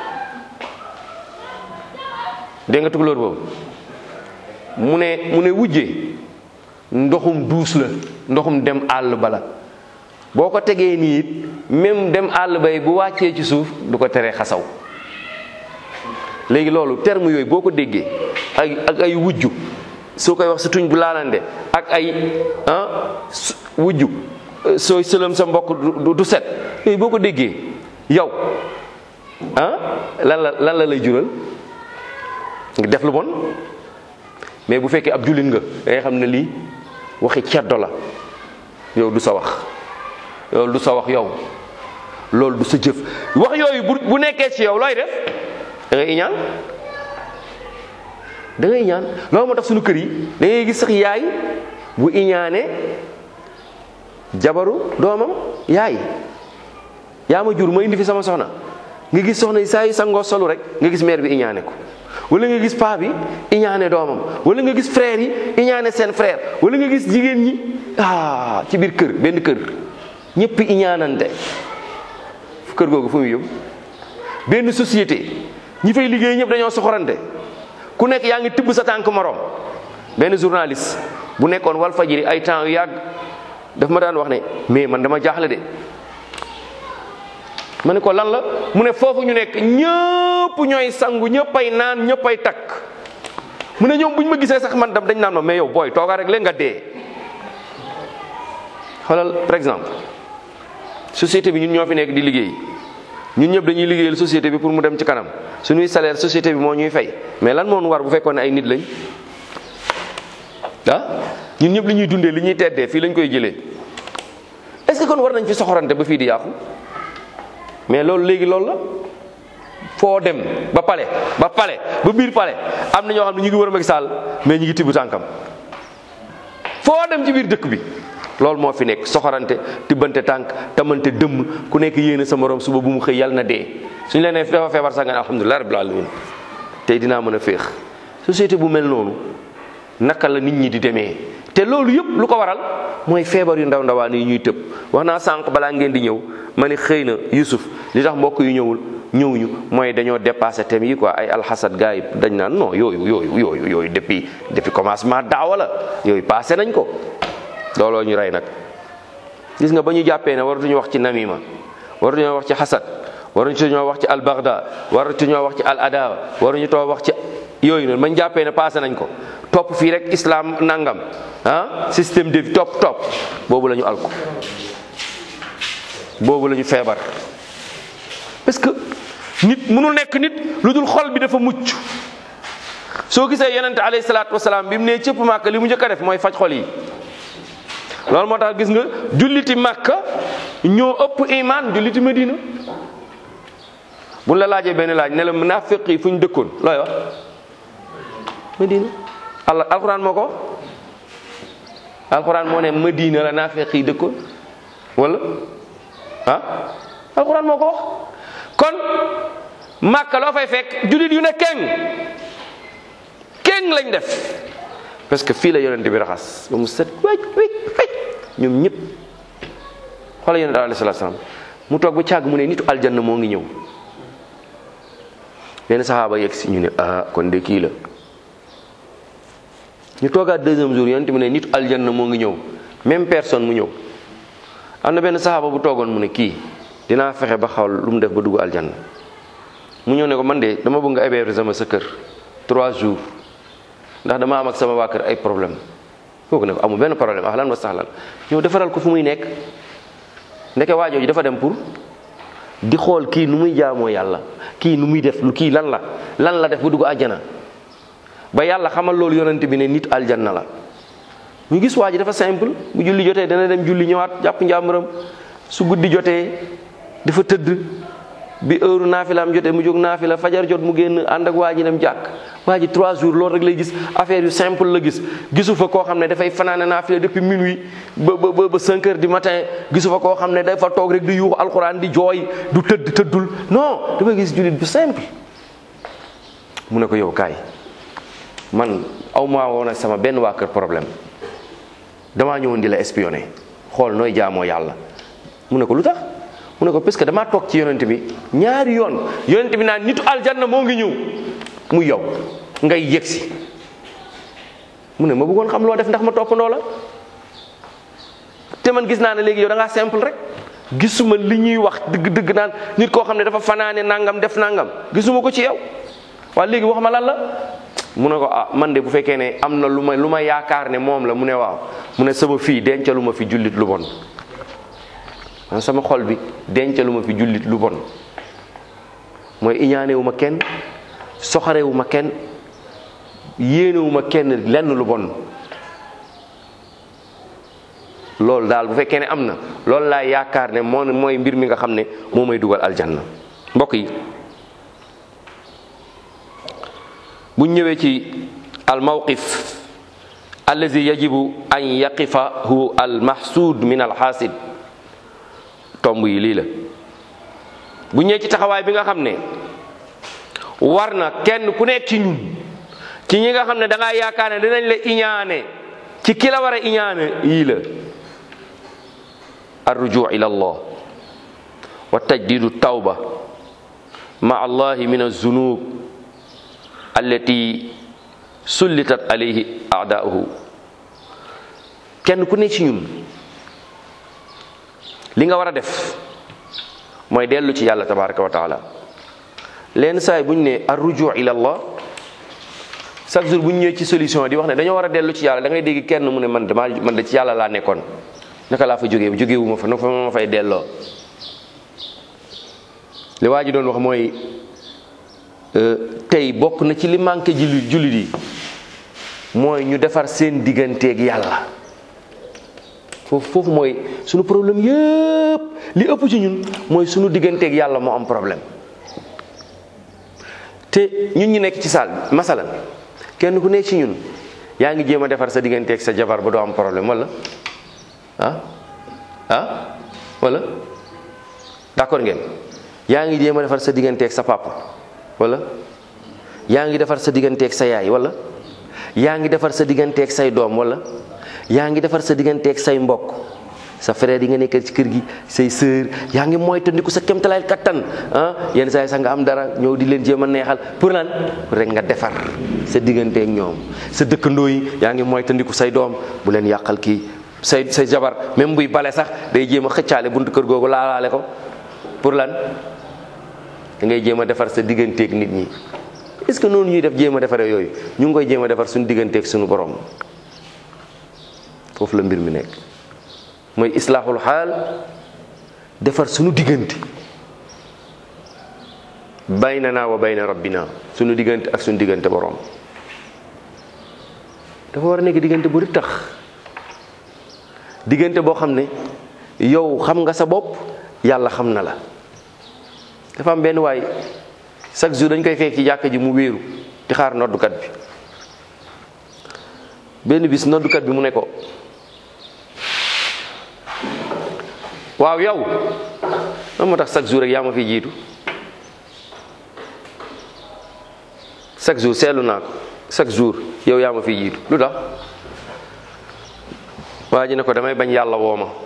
dégg nga tukulóor boobu mu ne mu ne wujje ndoxum duus la ndoxum dem àll bala boo ko tegee nii it même dem àll bay bu wàccee ci suuf du ko teree xasaw léegi loolu terme yooyu boo ko déggee ak ak ay wujju soo koy wax sa tuñ bu laalande ak ay ah wujju sooy sëlëm sa mbokk du set yooyu boo ko déggee yow ah lan la lan la lay jural nga def lu bon mais bu fekkee ab jullit nga da ngay xam ne lii waxi ceddo la yow du sa wax loolu du sa wax yow loolu du sa jëf wax yooyu bu bu nekkee ci yow looy def da ngay iñaan da ngay iñaan loolu moo tax suñu kër yi da ngay gis sax yaay bu iñaane jabaru doomam yaay yaa ma jur ma indi fi sama soxna nga gis soxna yi saa yu sangoo solu rek nga gis mère bi iñaane ko wala nga gis paa bi iñaane doomam wala nga gis frère yi iñaane seen frère wala nga gis jigéen ñi ah ci biir kër benn kër ñëpp iñaanante kër googu fu muy yóbbu benn société ñi fay liggéey ñëpp dañoo soxorante ku nekk yaa ngi tibb sa tànk morom benn journaliste bu nekkoon wal fajiri ay temps yu yàgg daf ma daan wax ne mais man dama jaaxle de ma ne ko lan la mu ne foofu ñu nekk ñëpp ñooy sangu ñëppay naan ñëppay takk mu ne ñoom bu ñu ma gisee sax man dam dañ naan ma mais yow booy toogaa rek leen nga dee xoolal par exemple société bi ñun ñoo fi nekk di liggéey ñun ñëpp dañuy liggéeyal société bi pour mu dem ci kanam suñuy salaire société bi moo ñuy fay mais lan moo nu war bu fekkoon ne ay nit lañ ah ñun ñëpp li ñuy dundee li ñuy teddee fii lañ koy jëlee est-ce que kon war nañ fi soxorante ba fii di yàqu mais loolu léegi loolu la foo dem ba pale ba pale ba biir pale am na ñoo xam ne ñu ngi wër Macky Sall mais ñu ngi tibb tànkam foo dem ci biir dëkk bi loolu moo fi nekk soxorante tibbante tànk tamante dëmm ku nekk yéene sa morom suba bu mu xëy yàlla na dee suñu leen nee dafa feebar sax nga ne alhamdulilah rabbil alamin tey dinaa mën a féex société bu mel noonu naka la nit ñi di demee te loolu yëpp lu ko waral mooy feebar yu ndaw ndawaan yi ñuy tëb wax naa sànq balaa ngeen di ñëw ma ni xëy na Yusuf li tax mbokk yu ñëwul ñëwuñu mooy dañoo dépassé thème yi quoi ay alxasad gars yi dañ naan non yooyu yooyu yooyu yooyu depuis depuis commencement daawa la yooyu passé nañ ko looloo ñu rey nag gis nga ba ñu jàppee ne waratuñu wax ci namima waratuñoo wax ci xasad waratuñoo wax ci al bagda waratuñoo wax ci al adawa waruñu too wax ci yooyu noonu bañ jàppee ne passé nañ ko topp fii rek islam nangam ah système de vie topp topp boobu la ñu alko boobu la ñu feebar parce que nit mënul nekk nit lu dul xol bi dafa mucc soo gisee yonente alayhi salaatu wasalaam bi mu nee cëpp màkk li mu njëkk a def mooy faj xol yi loolu moo tax gis nga julliti màkka ñoo ëpp iman julliti medina buñ la laajee benn laaj ne la munaafiq yi fu ñu dëkkoon looy wax medina allah alquran moo ko alquran moo ne medina la naafiq yi dëkkoon wala ah alquran moo ko wax kon màkka loo fay fekk jullit yu ne keng keng lañ def parce que fii la yonente bi raxas ba mu set wéj wéj wéj ñoom ñëpp xoola yonente alayhi salaatu salaam mu toog ba càgg mu ne nitu aljanna moo ngi ñëw benn saxaaba yegg si ñu ne ah kon de kii la ñu toogaat deuxième jour yonente mu ne nitu aljanna moo ngi ñëw même personne mu ñëw am na benn saxaaba bu toogoon mu ne kii dinaa fexe ba xawal lu mu def ba dugg aljanna mu ñëw ne ko man de dama bëgg nga héberger sama sa kër trois jours ndax dama am ak sama waa kër ay problème kooku ne ko amul benn problème ahlan wa sahlan ñëw defaral ko fu muy nekk ndeke waajooju dafa dem pour di xool kii nu muy jaamoo yàlla kii nu muy def kii lan la lan la def ba dugg aljana ba yàlla xamal loolu yonent bi ne nit aljanna la ñu gis waa ji dafa simple bu julli jotee dana dem julli ñëwaat jàpp njàmbaram su guddi jotee dafa tëdd bi heure naafilaam jotee mu jóg naafila fajar jot mu génn ànd ak waa ji dem jàkk waa ji trois jours loolu rek lay gis affaire yu simple la gis gisu fa koo xam ne dafay fanaane naafila depuis minuit ba ba ba cinq heures du matin gisu fa koo xam ne dafa toog rek di yuuxu alxuraan di jooy du tëdd tëddul non dafay gis jullit bu simple mu ne ko yow kaay man aw maa woon ak sama benn waa kër problème damaa ñëwoon di la espionné xool nooy jaamoo yàlla mu ne ko lu tax mu ne ko parce que damaa toog ci yonent bi ñaari yoon yonent bi naan nitu aljanna moo ngi ñëw muy yow ngay yegsi mu ne ma bëggoon xam loo def ndax ma toppandoo la te man gis naa ne léegi yow da ngaa simple rek gisuma li ñuy wax dëgg-dëgg naan nit koo xam ne dafa fanaane nangam def nangam gisuma ko ci yow waaye léegi wax ma lan la mu ne ko ah man de bu fekkee ne am na lu ma lu ma yaakaar ne moom la mu ne waaw mu ne sama fii dencalu ma fi jullit lu bon man sama xol bi dencalu ma fi jullit lu bon mooy iñaanewu ma kenn soxarewu ma kenn yéenewu ma kenn lenn lu bon loolu daal bu fekkee ne am na loolu laa yaakaar ne moo mooy mbir mi nga xam ne moo may dugal aljanna mbokk yi bu ñëwee ci al mawqif allazi yajibu an yaqifahu al mahsud min al xaasid tomb yi lii la bu ñëwee ci taxawaay bi nga xam ne war na kenn ku nekk ci ñun ci ñi nga xam ne da ngaa yaakaar ne dinañ la iñaane ci ki la war a iñaane yii la arrujuu ila allah wa tajdidu tawba ma allahi min alzunub allati sullitat alayhi aadauhu kenn ku ne ci ñun li nga war a def mooy dellu ci yàlla tabaraka wa taala leen saay bu ñu ne arrujuu ila allah chaque jour bu ñu ñëwee ci solution di wax ne dañoo war a dellu ci yàlla da ngay dégg kenn mu ne man damaa man da ci yàlla laa nekkoon naka laa fa jógee jógee wu ma fa na fa ma fay delloo li waa ji doon wax mooy tey bokk na ci li manqué jullit jullit yi mooy ñu defar seen digganteeg yàlla foofu foofu mooy sunu problème yëpp li ëpp ci ñun mooy sunu digganteeg yàlla moo am problème te ñun ñu nekk ci saal bi masalan kenn ku nekk ci ñun yaa ngi jéem a defar sa digganteeg sa jabar ba doo am problème wala ah ah wala d'accord ngeen yaa ngi jéem a defar sa digganteeg sa papa wala yaa ngi defar sa digganteeg sa yaay wala yaa ngi defar sa digganteeg say doom wala yaa ngi defar sa digganteeg say mbokk sa frère yi nga nekkal ci kër gi say sœur yaa ngi moytandiku sa kemtalaay kattan ah yenn saa yi sax nga am dara ñëw di leen jéem a neexal pour lan rek nga defar sa digganteeg ñoom sa dëkkandoo yi yaa ngi moytandiku say doom bu leen yàqal kii say say jabar même buy bale sax day jéem a xëccaale buntu kër googu laalaale ko pour lan da ngay jéem a defar sa digganteeg nit ñi est-ce que noonu ñuy def jéem a defaree yooyu ñu ngi koy jéem a defar suñu digganteeg suñu borom foofu la mbir mi nekk mooy islaaxul xaal defar suñu diggante baynana wa bayna rabbina suñu diggante ak suñu diggante borom dafa war a nekk diggante bu tax diggante boo xam ne yow xam nga sa bopp yàlla xam na la dafa am benn waay chaque jour dañ koy fekk ci jàkka ji mu wéeru di xaar noddukat bi benn bis noddukat bi mu ne ko waaw yow lan moo tax chaque jour rek yaa ma fi jiitu chaque jour seetlu naa ko chaque jour yow yaa ma fi jiitu lu tax waa ji ne ko damay bañ yàlla woo ma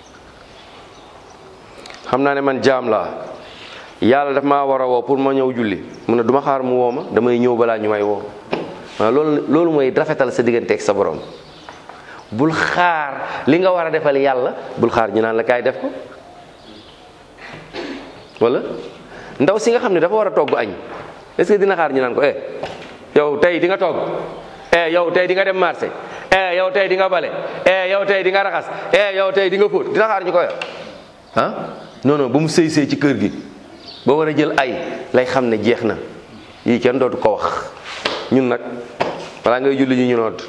xam naa ne man jaam laa yàlla daf maa war a woo pour ma ñëw julli mu ne du ma xaar mu woo ma damay ñëw balaa ñu may woo waaw loolu loolu mooy rafetal sa diggante ak sa borom bul xaar li nga war a defal yàlla bul xaar ñu naan la kaay def ko wala ndaw si nga xam ne dafa war a togg añ est-ce que dina xaar ñu naan ko eh yow tey di nga togg eh yow tey di nga dem marché eh yow tey di nga bale eh yow tey di nga raxas eh yow tey di nga fóot dina xaar ñu koy ah non non ba mu sëy sëy ci kër gi ba war a jël ay lay xam ne jeex na yii kenn dootu ko wax ñun nag balaa ngay julli ñu ñu nodd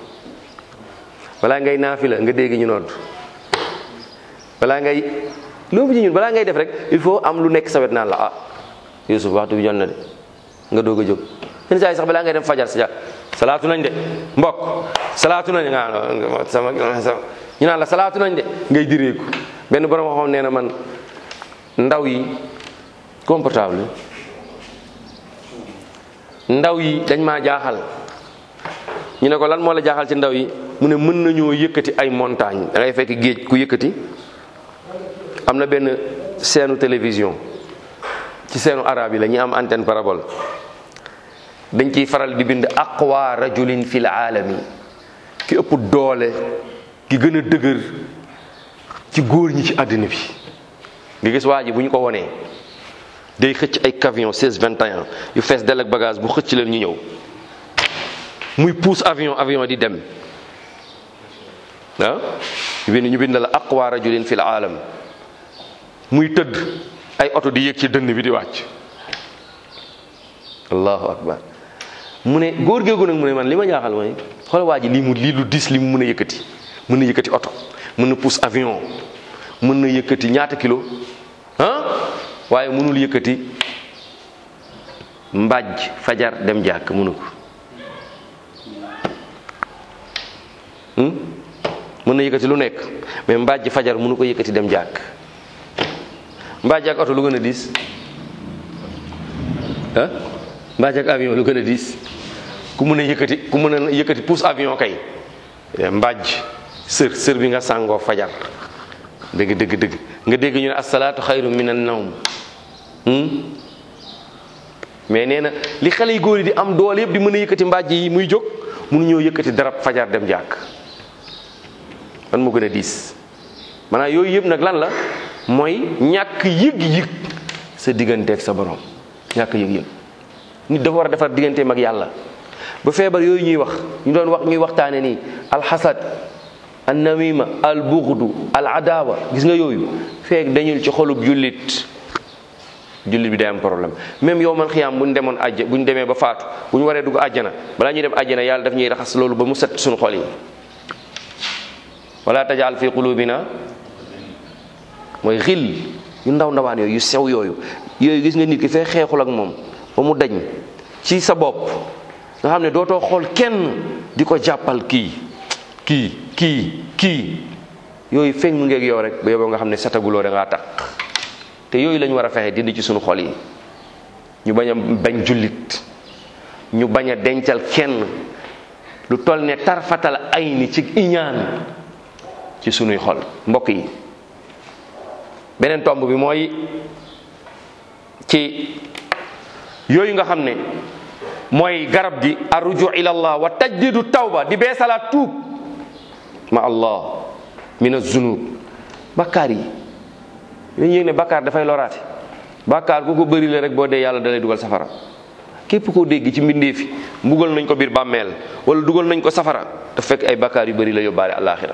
balaa ngay naafila nga dégg ñu nodd balaa ngay loolu ci ñun balaa ngay def rek il faut am lu nekk sa wet naan la ah Youssouf waxtu bi jot na de nga doog a jóg yenn saa yi sax balaa ngay dem fajar sa salaatu nañ de mbokk salaatu nañ nga sama ñu naan la salaatu nañ de ngay direeku benn borom waxoon nee na man ndaw yi comportable ndaw yi dañ maa jaaxal ñu ne ko lan moo la jaaxal ci ndaw yi mu ne mën nañoo yëkkati ay montagne da ngay fekk géej ku yëkkati am na benn seenu télévision ci seenu arab yi la ñuy am antenne parabole dañ ciy faral di bind aqwa rajulin fil aalami ki ëpp doole ki gën a dëgër ci góor ñi ci àddina bi nga gis waa ji bu ñu ko wonee day xëcc ay camion 16 21 yu fees del ak bagage bu xëcc leen ñu ñëw muy pousse avion avion di dem ah ñu bind ñu bind la aqwa rajulin fil aalam muy tëdd ay oto di yéeg ci dënn bi di wàcc allahu akbar mu ne góor géegu nag mu ne man li ma jaaxal mooy xool waa ji lii mu lii lu dis li mu mën a yëkkati mën na yëkkati oto mën na pousse avion mën na yëkkati ñaata kilo ah waaye mënul yëkkati mbàjj fajar dem jàkk mënu ko mën na yëkkati lu nekk mais mbàjj fajar mënu ko yëkkati dem jàkk mbàjj ak oto lu gën a diis ah mbàjj ak avion lu gën a diis ku mën a yëkkati ku mën a yëkkati pousse avion kay mbàjj sër sër bi nga sàngoo fajar dëgg dëgg dëgg nga dégg ñu ne asalaatu xayru min an nawm mais nee na li xale yu góor yi di am doole yëpp di mën a yëkkati mbàjj yi muy jóg mënuñoo yëkkati darab fajar dem jàkk man moo gën a diis maanaam yooyu yëpp nag lan la mooy ñàkk yëg-yëg sa digganteeg sa borom ñàkk yëg-yëg nit dafa war a defar digganteem ak yàlla ba feebar yooyu ñuy wax ñu doon wax ñuy waxtaane nii alxasad an namima al buxdu al adawa gis nga yooyu feek dañul ci xolub jullit jullit bi day am problème même yow man xiyaam bu ñu demoon àjj bu ñu demee ba faatu bu ñu waree dugg àjjana balaa ñuy dem àjjana yàlla daf ñuy raxas loolu ba mu set suñu xol yi wala tajal fi qulubina mooy xil yu ndaw ndawaan yooyu yu sew yooyu yooyu gis nga nit ki fee xeexul ak moom ba mu dañ ci sa bopp nga xam ne dootoo xool kenn di ko jàppal kii kii kii kii yooyu feeñ mu ngeeg yow rek ba yow nga xam ne sataguloo da ngaa tax te yooyu lañu war a fexe dindi ci suñu xol yi ñu bañ a bañ jullit ñu bañ a dencal kenn lu toll ne tarfatal ay ni ci iñaan ci sunuy xol mbokk yi beneen tomb bi mooy ci yooyu nga xam ne mooy garab gi arruju ila allah wa tajdidu tawba di beesalaat tuub ma allah min azunub bakkaar yi dañu yëg ne bakkaar dafay loraate bakkaar ku ko bëri la rek boo dee yàlla dalay dugal safara képp koo dégg ci mbindeefi mbugal nañ ko biir bàmmeel wala dugal nañ ko safara te fekk ay bakkaar yu bëri la yóbbaale àllaaxira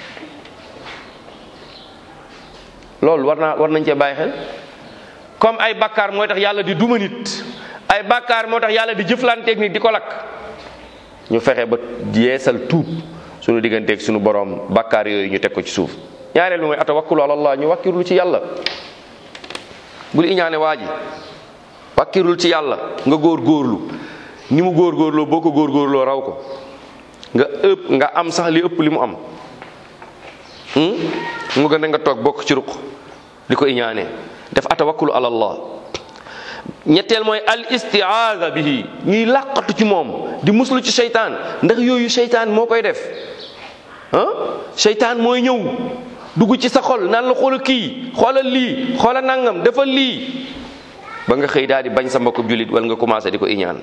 loolu war naa war nañ cee bàyyi xel comme ay bakkaar mooy tax yàlla di duma nit ay bakkaar moo tax yàlla di jëflanteeg nit di ko lakk ñu fexe ba yeesal tuub suñu digganteeg suñu borom bakkaar yooyu ñu teg ko ci suuf ñaareel bi mooy atawakkulu ala allah ñu wakkirlu ci yàlla bul iñaane waa ji wakkirul ci yàlla nga góor góorlu ni mu góor góorloo boo ko góor góorloo raw ko nga ëpp nga am sax li ëpp li mu am mu gën a nga toog bokk ci ruq di ko iñaane def atawakkulu ala allah ñetteel mooy al istiaada bihi ñuy làqatu ci moom di muslu ci seytaan ndax yooyu seytaan moo koy def ah seytaan mooy ñëw dugg ci sa xol naan la xoola kii xoolal lii xoola nangam defal lii ba nga xëy daal di bañ sa mbokku jullit wala nga commencé di ko iñaan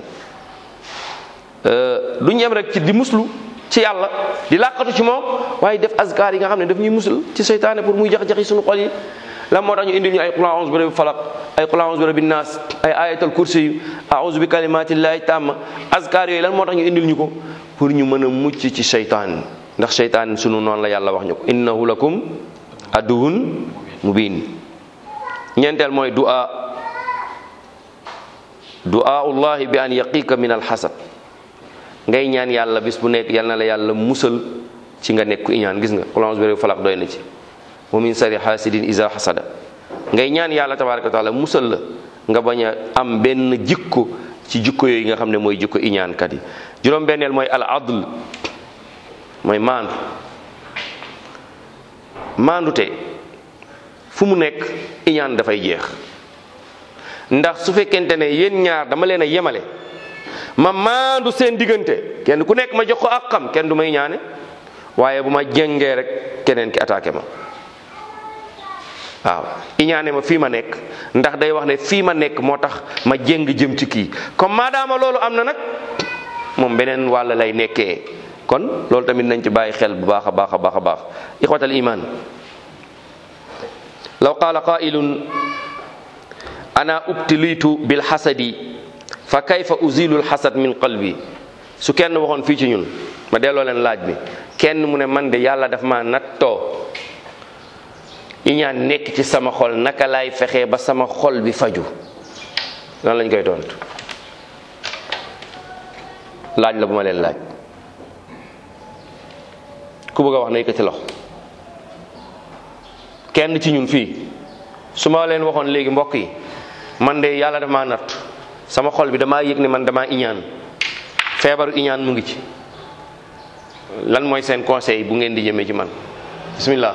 du ñem rek ci di muslu ci yàlla di làqatu ci moom waaye def azkar yi nga xam ne daf ñuy musal ci seytaane pour muy jax-jaxi suñu xol yi lan moo tax ñu indil ñu ay qul a'udhu bi rabbil falaq ay qul a'udhu bi rabbin nas ay ayatul kursi yu a'udhu bi kalimatillahi tamma azkar yooyu lan moo tax ñu indil ñu ko pour ñu mën a mucc ci seytaan ndax seytaan sunu noonu la yàlla wax ñu ko innahu lakum aduwun mubin ñeenteel mooy du'a du'aullahi bi an yaqiika min alxasad ngay ñaan yàlla bis bu nekk yal na la yàlla musal ci nga nekk ku iñaan gis nga qul a'udhu bi rabbil falaq doy na ci wa min sari hasidin iza hasada ngay ñaan yàlla tabaraka wa taala musal la nga bañ a am benn jikko ci jikko yooyu nga xam ne mooy jikko iñaankat yi juróom benneel mooy al adl mooy maandu maandute fu mu nekk iñaan dafay jeex ndax su fekkente ne yéen ñaar dama leen a yemale ma maandu seen diggante kenn ku nekk ma jox ko ak xam kenn du may ñaane waaye bu ma jengee rek keneen ki attaqué ma waaw iñaane ma fii ma nekk ndax day wax ne fii ma nekk moo tax ma jéng jëm ci kii comme maadaama loolu am na nag moom beneen wàll lay nekkee kon loolu tamit nañ ci bàyyi xel bu baax a baax a baax a baax ixwatal iman law qaala qailun ana ubtilitu bil xasadi fa kayfa uzilu l xasad min qalbi su kenn waxoon fii ci ñun ma delloo leen laaj bi kenn mu ne man de yàlla daf ma nattoo iñaan nekk ci sama xol naka laay fexee ba sama xol bi faju lan lañ koy tontu laaj la bu ma leen laaj ku bëgg a wax na yëkkati loxo kenn ci ñun fii su ma leen waxoon léegi mbokk yi man de yàlla dafa maa natt sama xol bi damaa yëg ne man damaa iñaan feebaru iñaan mu ngi ci lan mooy seen conseil bu ngeen di jëmee ci man bismillah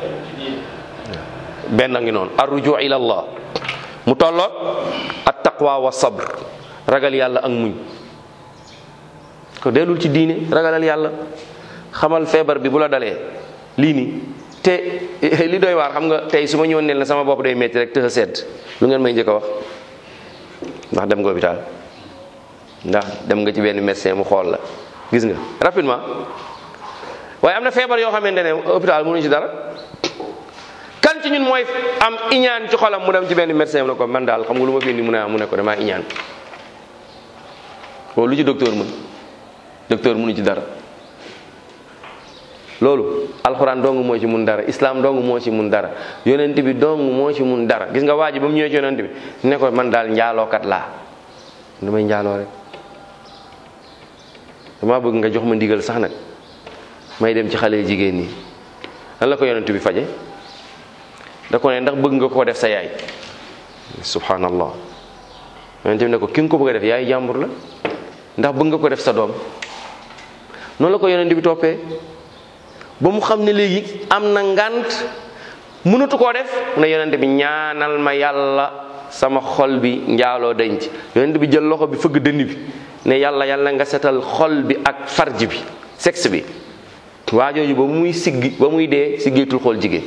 benn ngi noonu arruju ila allah mu tolloog at taqwa wa sabr ragal yàlla ak muñ ko dellul ci diine ragalal yàlla xamal feebar bi bu la dalee lii nii te li doy waar xam nga tey su ma ñëwoon ne la sama bopp day metti rek tëx sedd lu ngeen may njëkk a wax ndax dem nga hôpital ndax dem nga ci benn médecin mu xool la gis nga rapidement waaye am na feebar yoo xamante ne hôpital mënuñu ci dara kan ci ñun mooy am iñaan ci xolam mu dem ci benn médecin mu ne ko man daal xam nga lu ma fi indi mu ne mu ne ko damaa iñaan loolu lu ci docteur mën docteur mënu ci dara loolu alxuraan dong moo ci mun dara islam dong moo ci mun dara yonent bi dong moo ci mun dara gis nga waa ji ba mu ñëwee ci yonent bi ne ko man daal njaalookat laa damay njaaloo rek dama bëgg nga jox ma ndigal sax nag may dem ci xale jigéen ñi lan la ko yonent bi faje da ko ne ndax bëgg nga koo def sa yaay subhanallah yonent bi ne ko ki nga ko bëgg a def yaay jàmbur la ndax bëgg nga ko def sa doom noonu la ko yonent bi toppee ba mu xam ne léegi am na ngant mënatu koo def mu ne yonent bi ñaanal ma yàlla sama xol bi njaaloo denc yonent bi jël loxo bi fëgg dënn bi ne yàlla yàlla nga setal xol bi ak farj bi sexe bi waa jooju ba muy siggi ba muy dee siggeetul xool jigéen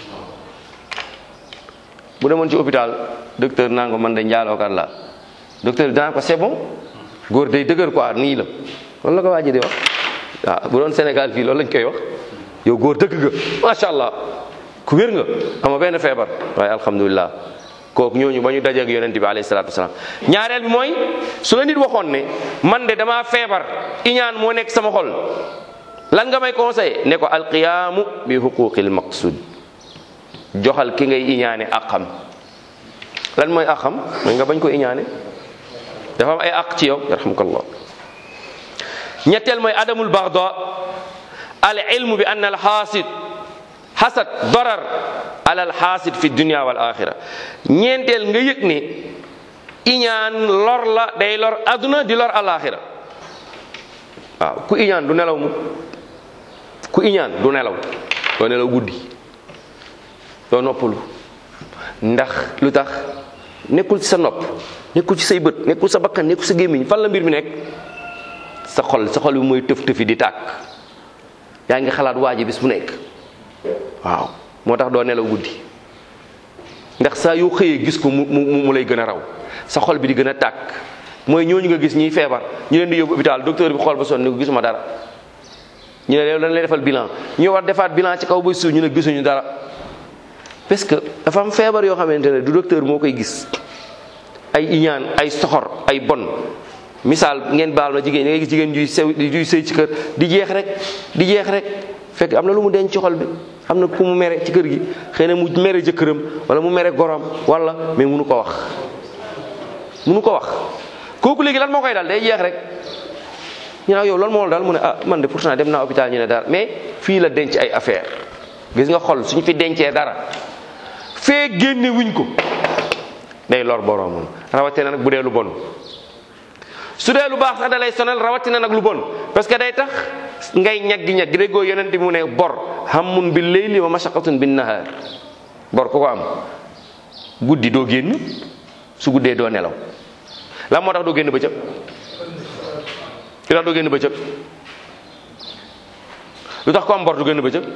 bu demoon ci hôpital docteur naa ko man de njaalookat la docteur bi danaa ko c'est bon góor day dëgër quoi nii la loolu la ko waa ji di wax waaw bu doon Sénégal fii loolu lañ koy wax yow góor dëgg nga macha allah ku wér nga ama benn feebar waaye alhamdulilah kooku ñooñu ba ñu dajeeg yonent bi alayhi salaatu wasalaam ñaareel bi mooy su la nit waxoon ne man de damaa feebar iñaan moo nekk sama xol lan nga may conseillé ne ko alqiyaamu bi huquqil maqsud joxal ki ngay iñaane aqam lan mooy aqam mooy nga bañ ko iñaane dafa am ay aq ci yow yarhamukallah ñetteel mooy adamul baxda al ilmu bi anna al xaasid xasad darar ala al xaasid fi dunia wal axira ñeenteel nga yëg ne iñaan lor la day lor aduna di lor alaxira waaw ku iñaan du nelaw mu ku iñaan du nelaw doo nelaw guddi doo noppalu ndax lu tax nekkul ci sa nopp nekkul ci say bët nekkul sa bakkan nekkul sa gémmiñ fan la mbir mi nekk sa xol sa xol bi mooy tëf tëfi di tàkk yaa ngi xalaat waa ji bis bu nekk waaw moo tax doo nelaw guddi ndax saa yoo xëyee gis ko mu mu mu lay gën a raw sa xol bi di gën a tàkk mooy ñooñu nga gis ñiy feebar ñu leen di yóbbu hôpital docteur bi xool ba sonn ni ko gisuma dara ñu ne yow dañ lay defal bilan ñu war defaat bilan ci kaw ba suuf ñu ne gisuñu dara parce que dafa am feebar yoo xamante ne du docteur moo koy gis ay iñaan ay soxor ay bon misaal ngeen baal ma jigéen da ngay gis jigéen juy sew juy sëy ci kër di jeex rek di jeex rek fekk am na lu mu denc ci xol bi am na ku mu mere ci kër gi xëy na mu mere jëkkëram wala mu mere gorom wala mais munu ko wax munu ko wax kooku léegi lan moo koy dal day jeex rek ñu ne yow loolu moo dal mu ne ah man de pourtant dem naa hôpital ñu ne dara mais fii la denc ay affaire gis nga xol suñu fi dencee dara fee génne wuñ ko day lor boromam rawatina nag bu dee lu bon su dee lu baax sax da lay sonal rawatina nag lu bon parce que day tax ngay ñaggi ñaggi déggoo yonent bi mu ne bor hammun bil layli wa mashaqatun bin nahar bor ku ko am guddi doo génn su guddee doo nelaw la moo tax doo génn bëccëg lu tax doo génn bëccëg lu tax ko am bor du génn bëccëg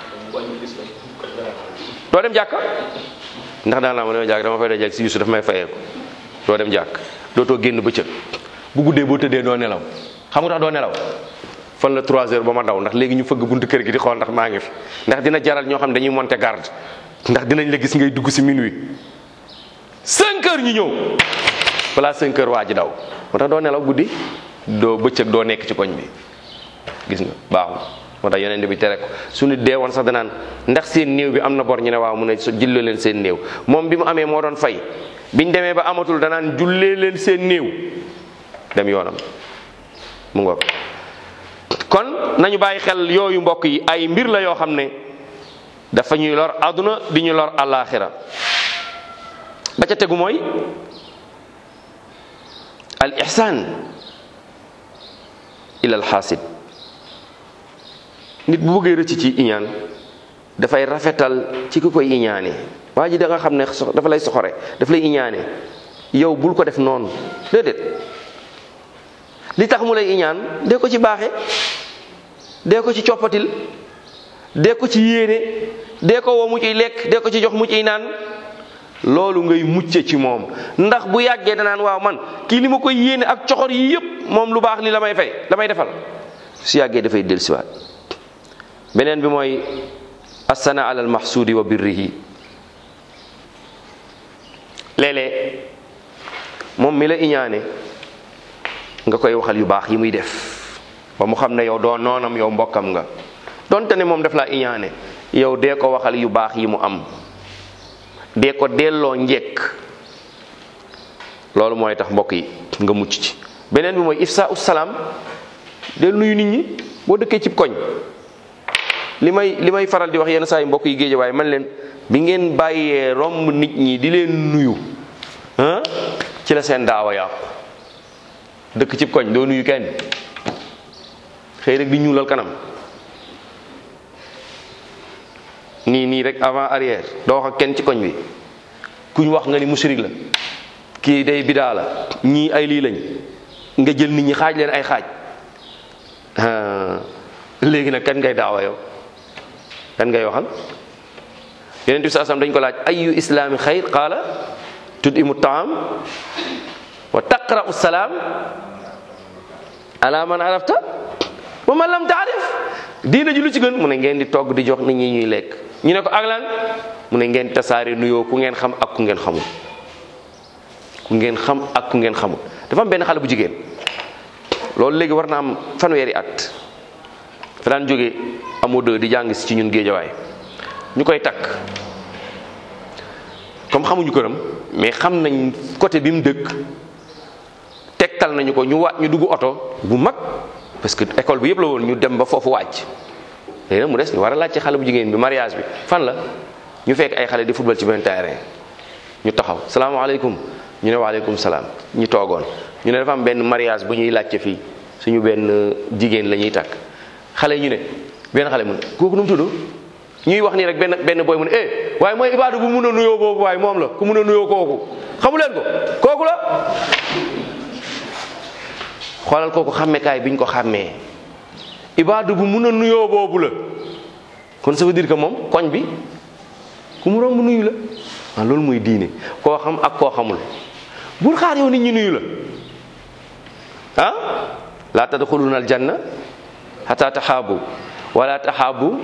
doo dem jàkka ndax daan naa ma dama jàkk dama fay dajal si Yuusu daf may fayee ko doo dem jàkk dootoo génn bëccëg bu guddee boo tëddee doo nelaw xam nga tax doo nelaw fan la 3 heures ba ma daw ndax léegi ñu fëgg buntu kër gi di xool ndax maa ngi fi ndax dina jaral ñoo xam ne dañuy monter garde ndax dinañ la gis ngay dugg si minuit 5 heures ñu ñëw balaa 5 heures waa ji daw moo tax doo nelaw guddi doo bëccëg doo nekk ci koñ bi gis nga baaxul moo tax yeneen bi tere ko su nit dee woon sax danaan ndax seen néew bi am na bor ñu ne waaw mu ne so jullee leen seen néew moom bi mu amee moo doon fay biñ demee ba amatul danaan jullee leen seen néew dem yoonam mu ngoog kon nañu bàyyi xel yooyu mbokk yi ay mbir la yoo xam ne dafa ñuy lor àdduna di ñu lor àllaaxira ba ca tegu mooy al ihsaan ila al xaasid nit bu bëggee rëcc ci iñaan dafay rafetal ci ki koy iñaane waa ji da nga xam ne dafa lay soxore daf lay iñaane yow bul ko def noonu déedéet li tax mu lay iñaan dee ko ci baaxe dee ko ci coppatil dee ko ci yéene dee ko woo mu ciy lekk dee ko ci jox mu ciy naan loolu ngay mucce ci moom ndax bu yàggee danaan waaw man kii li ma koy yéene ak coxor yi yépp moom lu baax li la may fay la may defal su yàggee dafay dellusiwaat beneen bi mooy assana ala al mahsudi wa birrihi léeg-léeg moom mi la iñaane nga koy waxal yu baax yi muy def ba mu xam ne yow doo noonam yow mbokkam nga donte ne moom daf laa iñaane yow dee ko waxal yu baax yi mu am dee ko delloo njekk loolu mooy tax mbokk yi nga mucc ci beneen bi mooy ifsa salaam del nuyu nit ñi boo dëkkee cib koñ li may li may faral di wax yenn saa yi mbokk yi géej waaye man leen bi ngeen bàyyee romb nit ñi di leen nuyu ah ci la seen daawa yàqu dëkk cib koñ doo nuyu kenn xëy rek di ñuulal kanam nii nii rek avant arrière doo wax ak kenn ci koñ bi kuñ wax nga ni mushrik la kii day bidaa la ñii ay lii lañ nga jël nit ñi xaaj leen ay xaaj léegi nag kan ngay daawa yow kan ngay waxal yeneen bi saa sam dañ ko laaj ayu islaami xayr qaala tudimu taam wa taqra'u salaam ala man arafta wa man lam taarif diina ji lu ci gën mu ne ngeen di togg di jox nit ñi ñuy lekk ñu ne ko ak lan mu ne ngeen tasaare nuyoo ku ngeen xam ak ku ngeen xamul ku ngeen xam ak ku ngeen xamul dafa am benn xale bu jigéen loolu léegi war na am fanweeri at fa daan jóge amoo dë di jàng si ci ñun géejawaay ñu koy takk comme xamuñu këram mais xam nañ côté bi mu dëkk tegtal nañu ko ñu waat ñu dugg oto bu mag parce que école bi yëpp la woon ñu dem ba foofu wàcc léegi nag mu des ñu war a laaj ci xale bu jigéen bi mariage bi fan la ñu fekk ay xale di football ci benn terrain ñu taxaw salaamaaleykum ñu ne waaleykum salaam ñu toogoon ñu ne dafa am benn mariage bu ñuy laajte fii suñu benn jigéen la ñuy takk xale ñu ne benn xale mu ne kooku nu mu tudd ñuy wax nii rek benn benn boy mu ne eh waaye mooy ibaadu bu mun a nuyoo boobu waaye moom la ku mun a nuyoo kooku xamu leen ko kooku la xoolal kooku xàmmekaay bi ñu ko xàmmee ibaadu bu mun a nuyoo boobu la kon ça veut dire que moom koñ bi ku mu romb nuyu la ah loolu mooy diine koo xam ak koo xamul bul xaar yow nit ñi nuyu la ah laa tadxuluna aljanna xata taxaabu wala taxaabu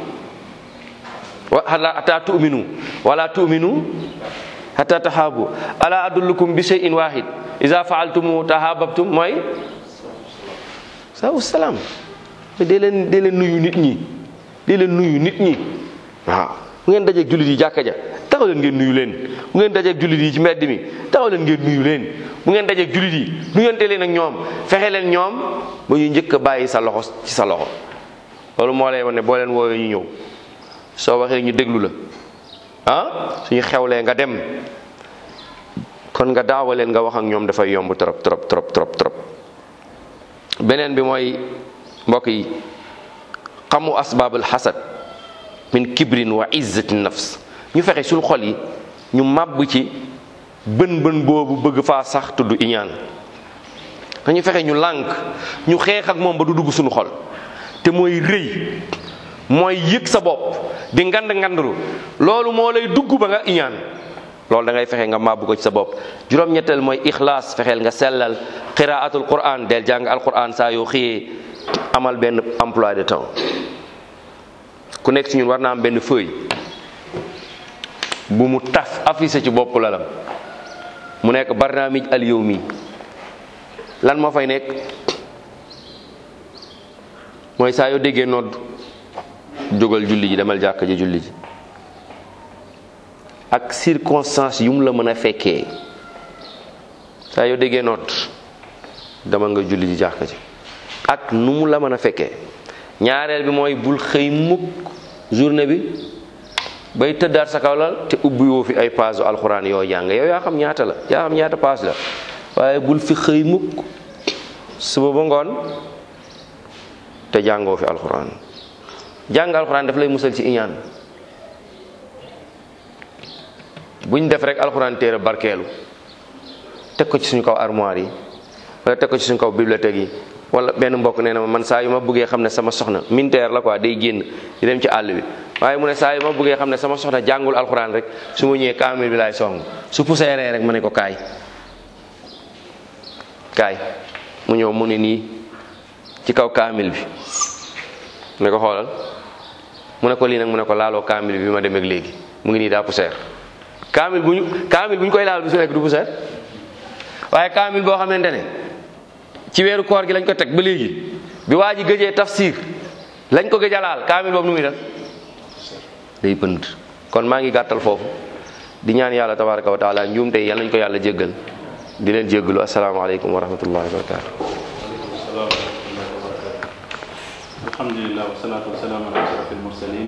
xata tu'minu wala tu'minu xata taxaabu ala adullukum bi shay'in wahid ida faaltumu tahaababtum mooy saa salaam dee leen dee leen nuyu nit ñi dee leen nuyu nit ñi waaw bu ngeen dajeeg jullit yi jàkka ja taxaw leen ngeen nuyu leen bu ngeen dajeeg jullit yi ci mbedd mi taxaw leen ngeen nuyu leen bu ngeen dajeeg jullit yi nuyante leen ak ñoom fexe leen ñoom ba ñu njëkk a bàyyi sa loxo ci sa loxo loolu moo lay wane ne boo leen woowee ñu ñëw soo waxee ñu déglu la ah suñu xewlee nga dem kon nga daawa leen nga wax ak ñoom dafay yomb trop trop trop trop trop beneen bi mooy mbokk yi xamu asbaabul xasad min kibrin wa izzati nafs ñu fexe suñu xol yi ñu màbb ci bën bën boobu bëgg faa sax tudd iñaan dañu fexe ñu lànk ñu xeex ak moom ba du dugg suñu xol te mooy rëy mooy yëg sa bopp di ngand ngandlu loolu moo lay dugg ba nga iñaan loolu da ngay fexe nga màbbu ko ci sa bopp juróom-ñetteel mooy ixlaas fexeel nga sellal qiraatul quran del jàng alquran saa yoo xëyee amal benn emploi de temps ku nekk ci ñun war na am benn feuille bu mu taf affiché ci bopp lalam mu nekk barnaamij al yawmi lan moo fay nekk mooy saa yoo déggee nodd jógal julli ji demal jàkk ji julli ji ak circonstance yu mu la mën a fekkee saa yoo déggee nodd demal nga julli ji jàkk ji ak nu mu la mën a fekkee ñaareel bi mooy bul xëy mukk journée bi bay tëddaat sa kaw lal te ubbi woo fi ay page alxuraan yoo jàng yow yaa xam ñaata la yaa xam ñaata page la waaye bul fi xëy mukk suba ba ngoon te jàngoo fi alxuraan jàng alxuraan daf lay musal ci iñaan buñ def rek alxuraan téere barkeelu teg ko ci suñu kaw armoire yi wala teg ko ci suñu kaw bibliothèque yi wala benn mbokk nee na ma man saa yu ma bëggee xam ne sama soxna militaire la quoi day génn di dem ci àll bi waaye mu ne saa yu ma bëggee xam ne sama soxna jàngul alxuraan rek su ma ñëwee kaamil bi laay song su puseeree rek ma ne ko kaay kaay mu ñëw mu ne nii ci kaw kaamil bi ne ko xoolal mu ne ko lii nag mu ne ko laaloo kaamil bi ma dem ak léegi mu ngi nii daa puseer kaamil bu ñu kaamil bu ñu koy laal bi su nekk du puseer waaye kaamil boo xamante ne ci weeru koor gi lañ ko teg ba léegi bi waa ji gëjee tafsir lañ ko gëj a laal kaamil boobu nu muy def day pënd kon maa ngi gàttal foofu di ñaan yàlla tabaraka wa taala njuum tey yal nañ ko yàlla jéggal di leen jéggalu asalaamaaleykum wa rahmatullahi wa barakatu alhamdulilah wasalaatu wasalaamu ala ashrafil mursalin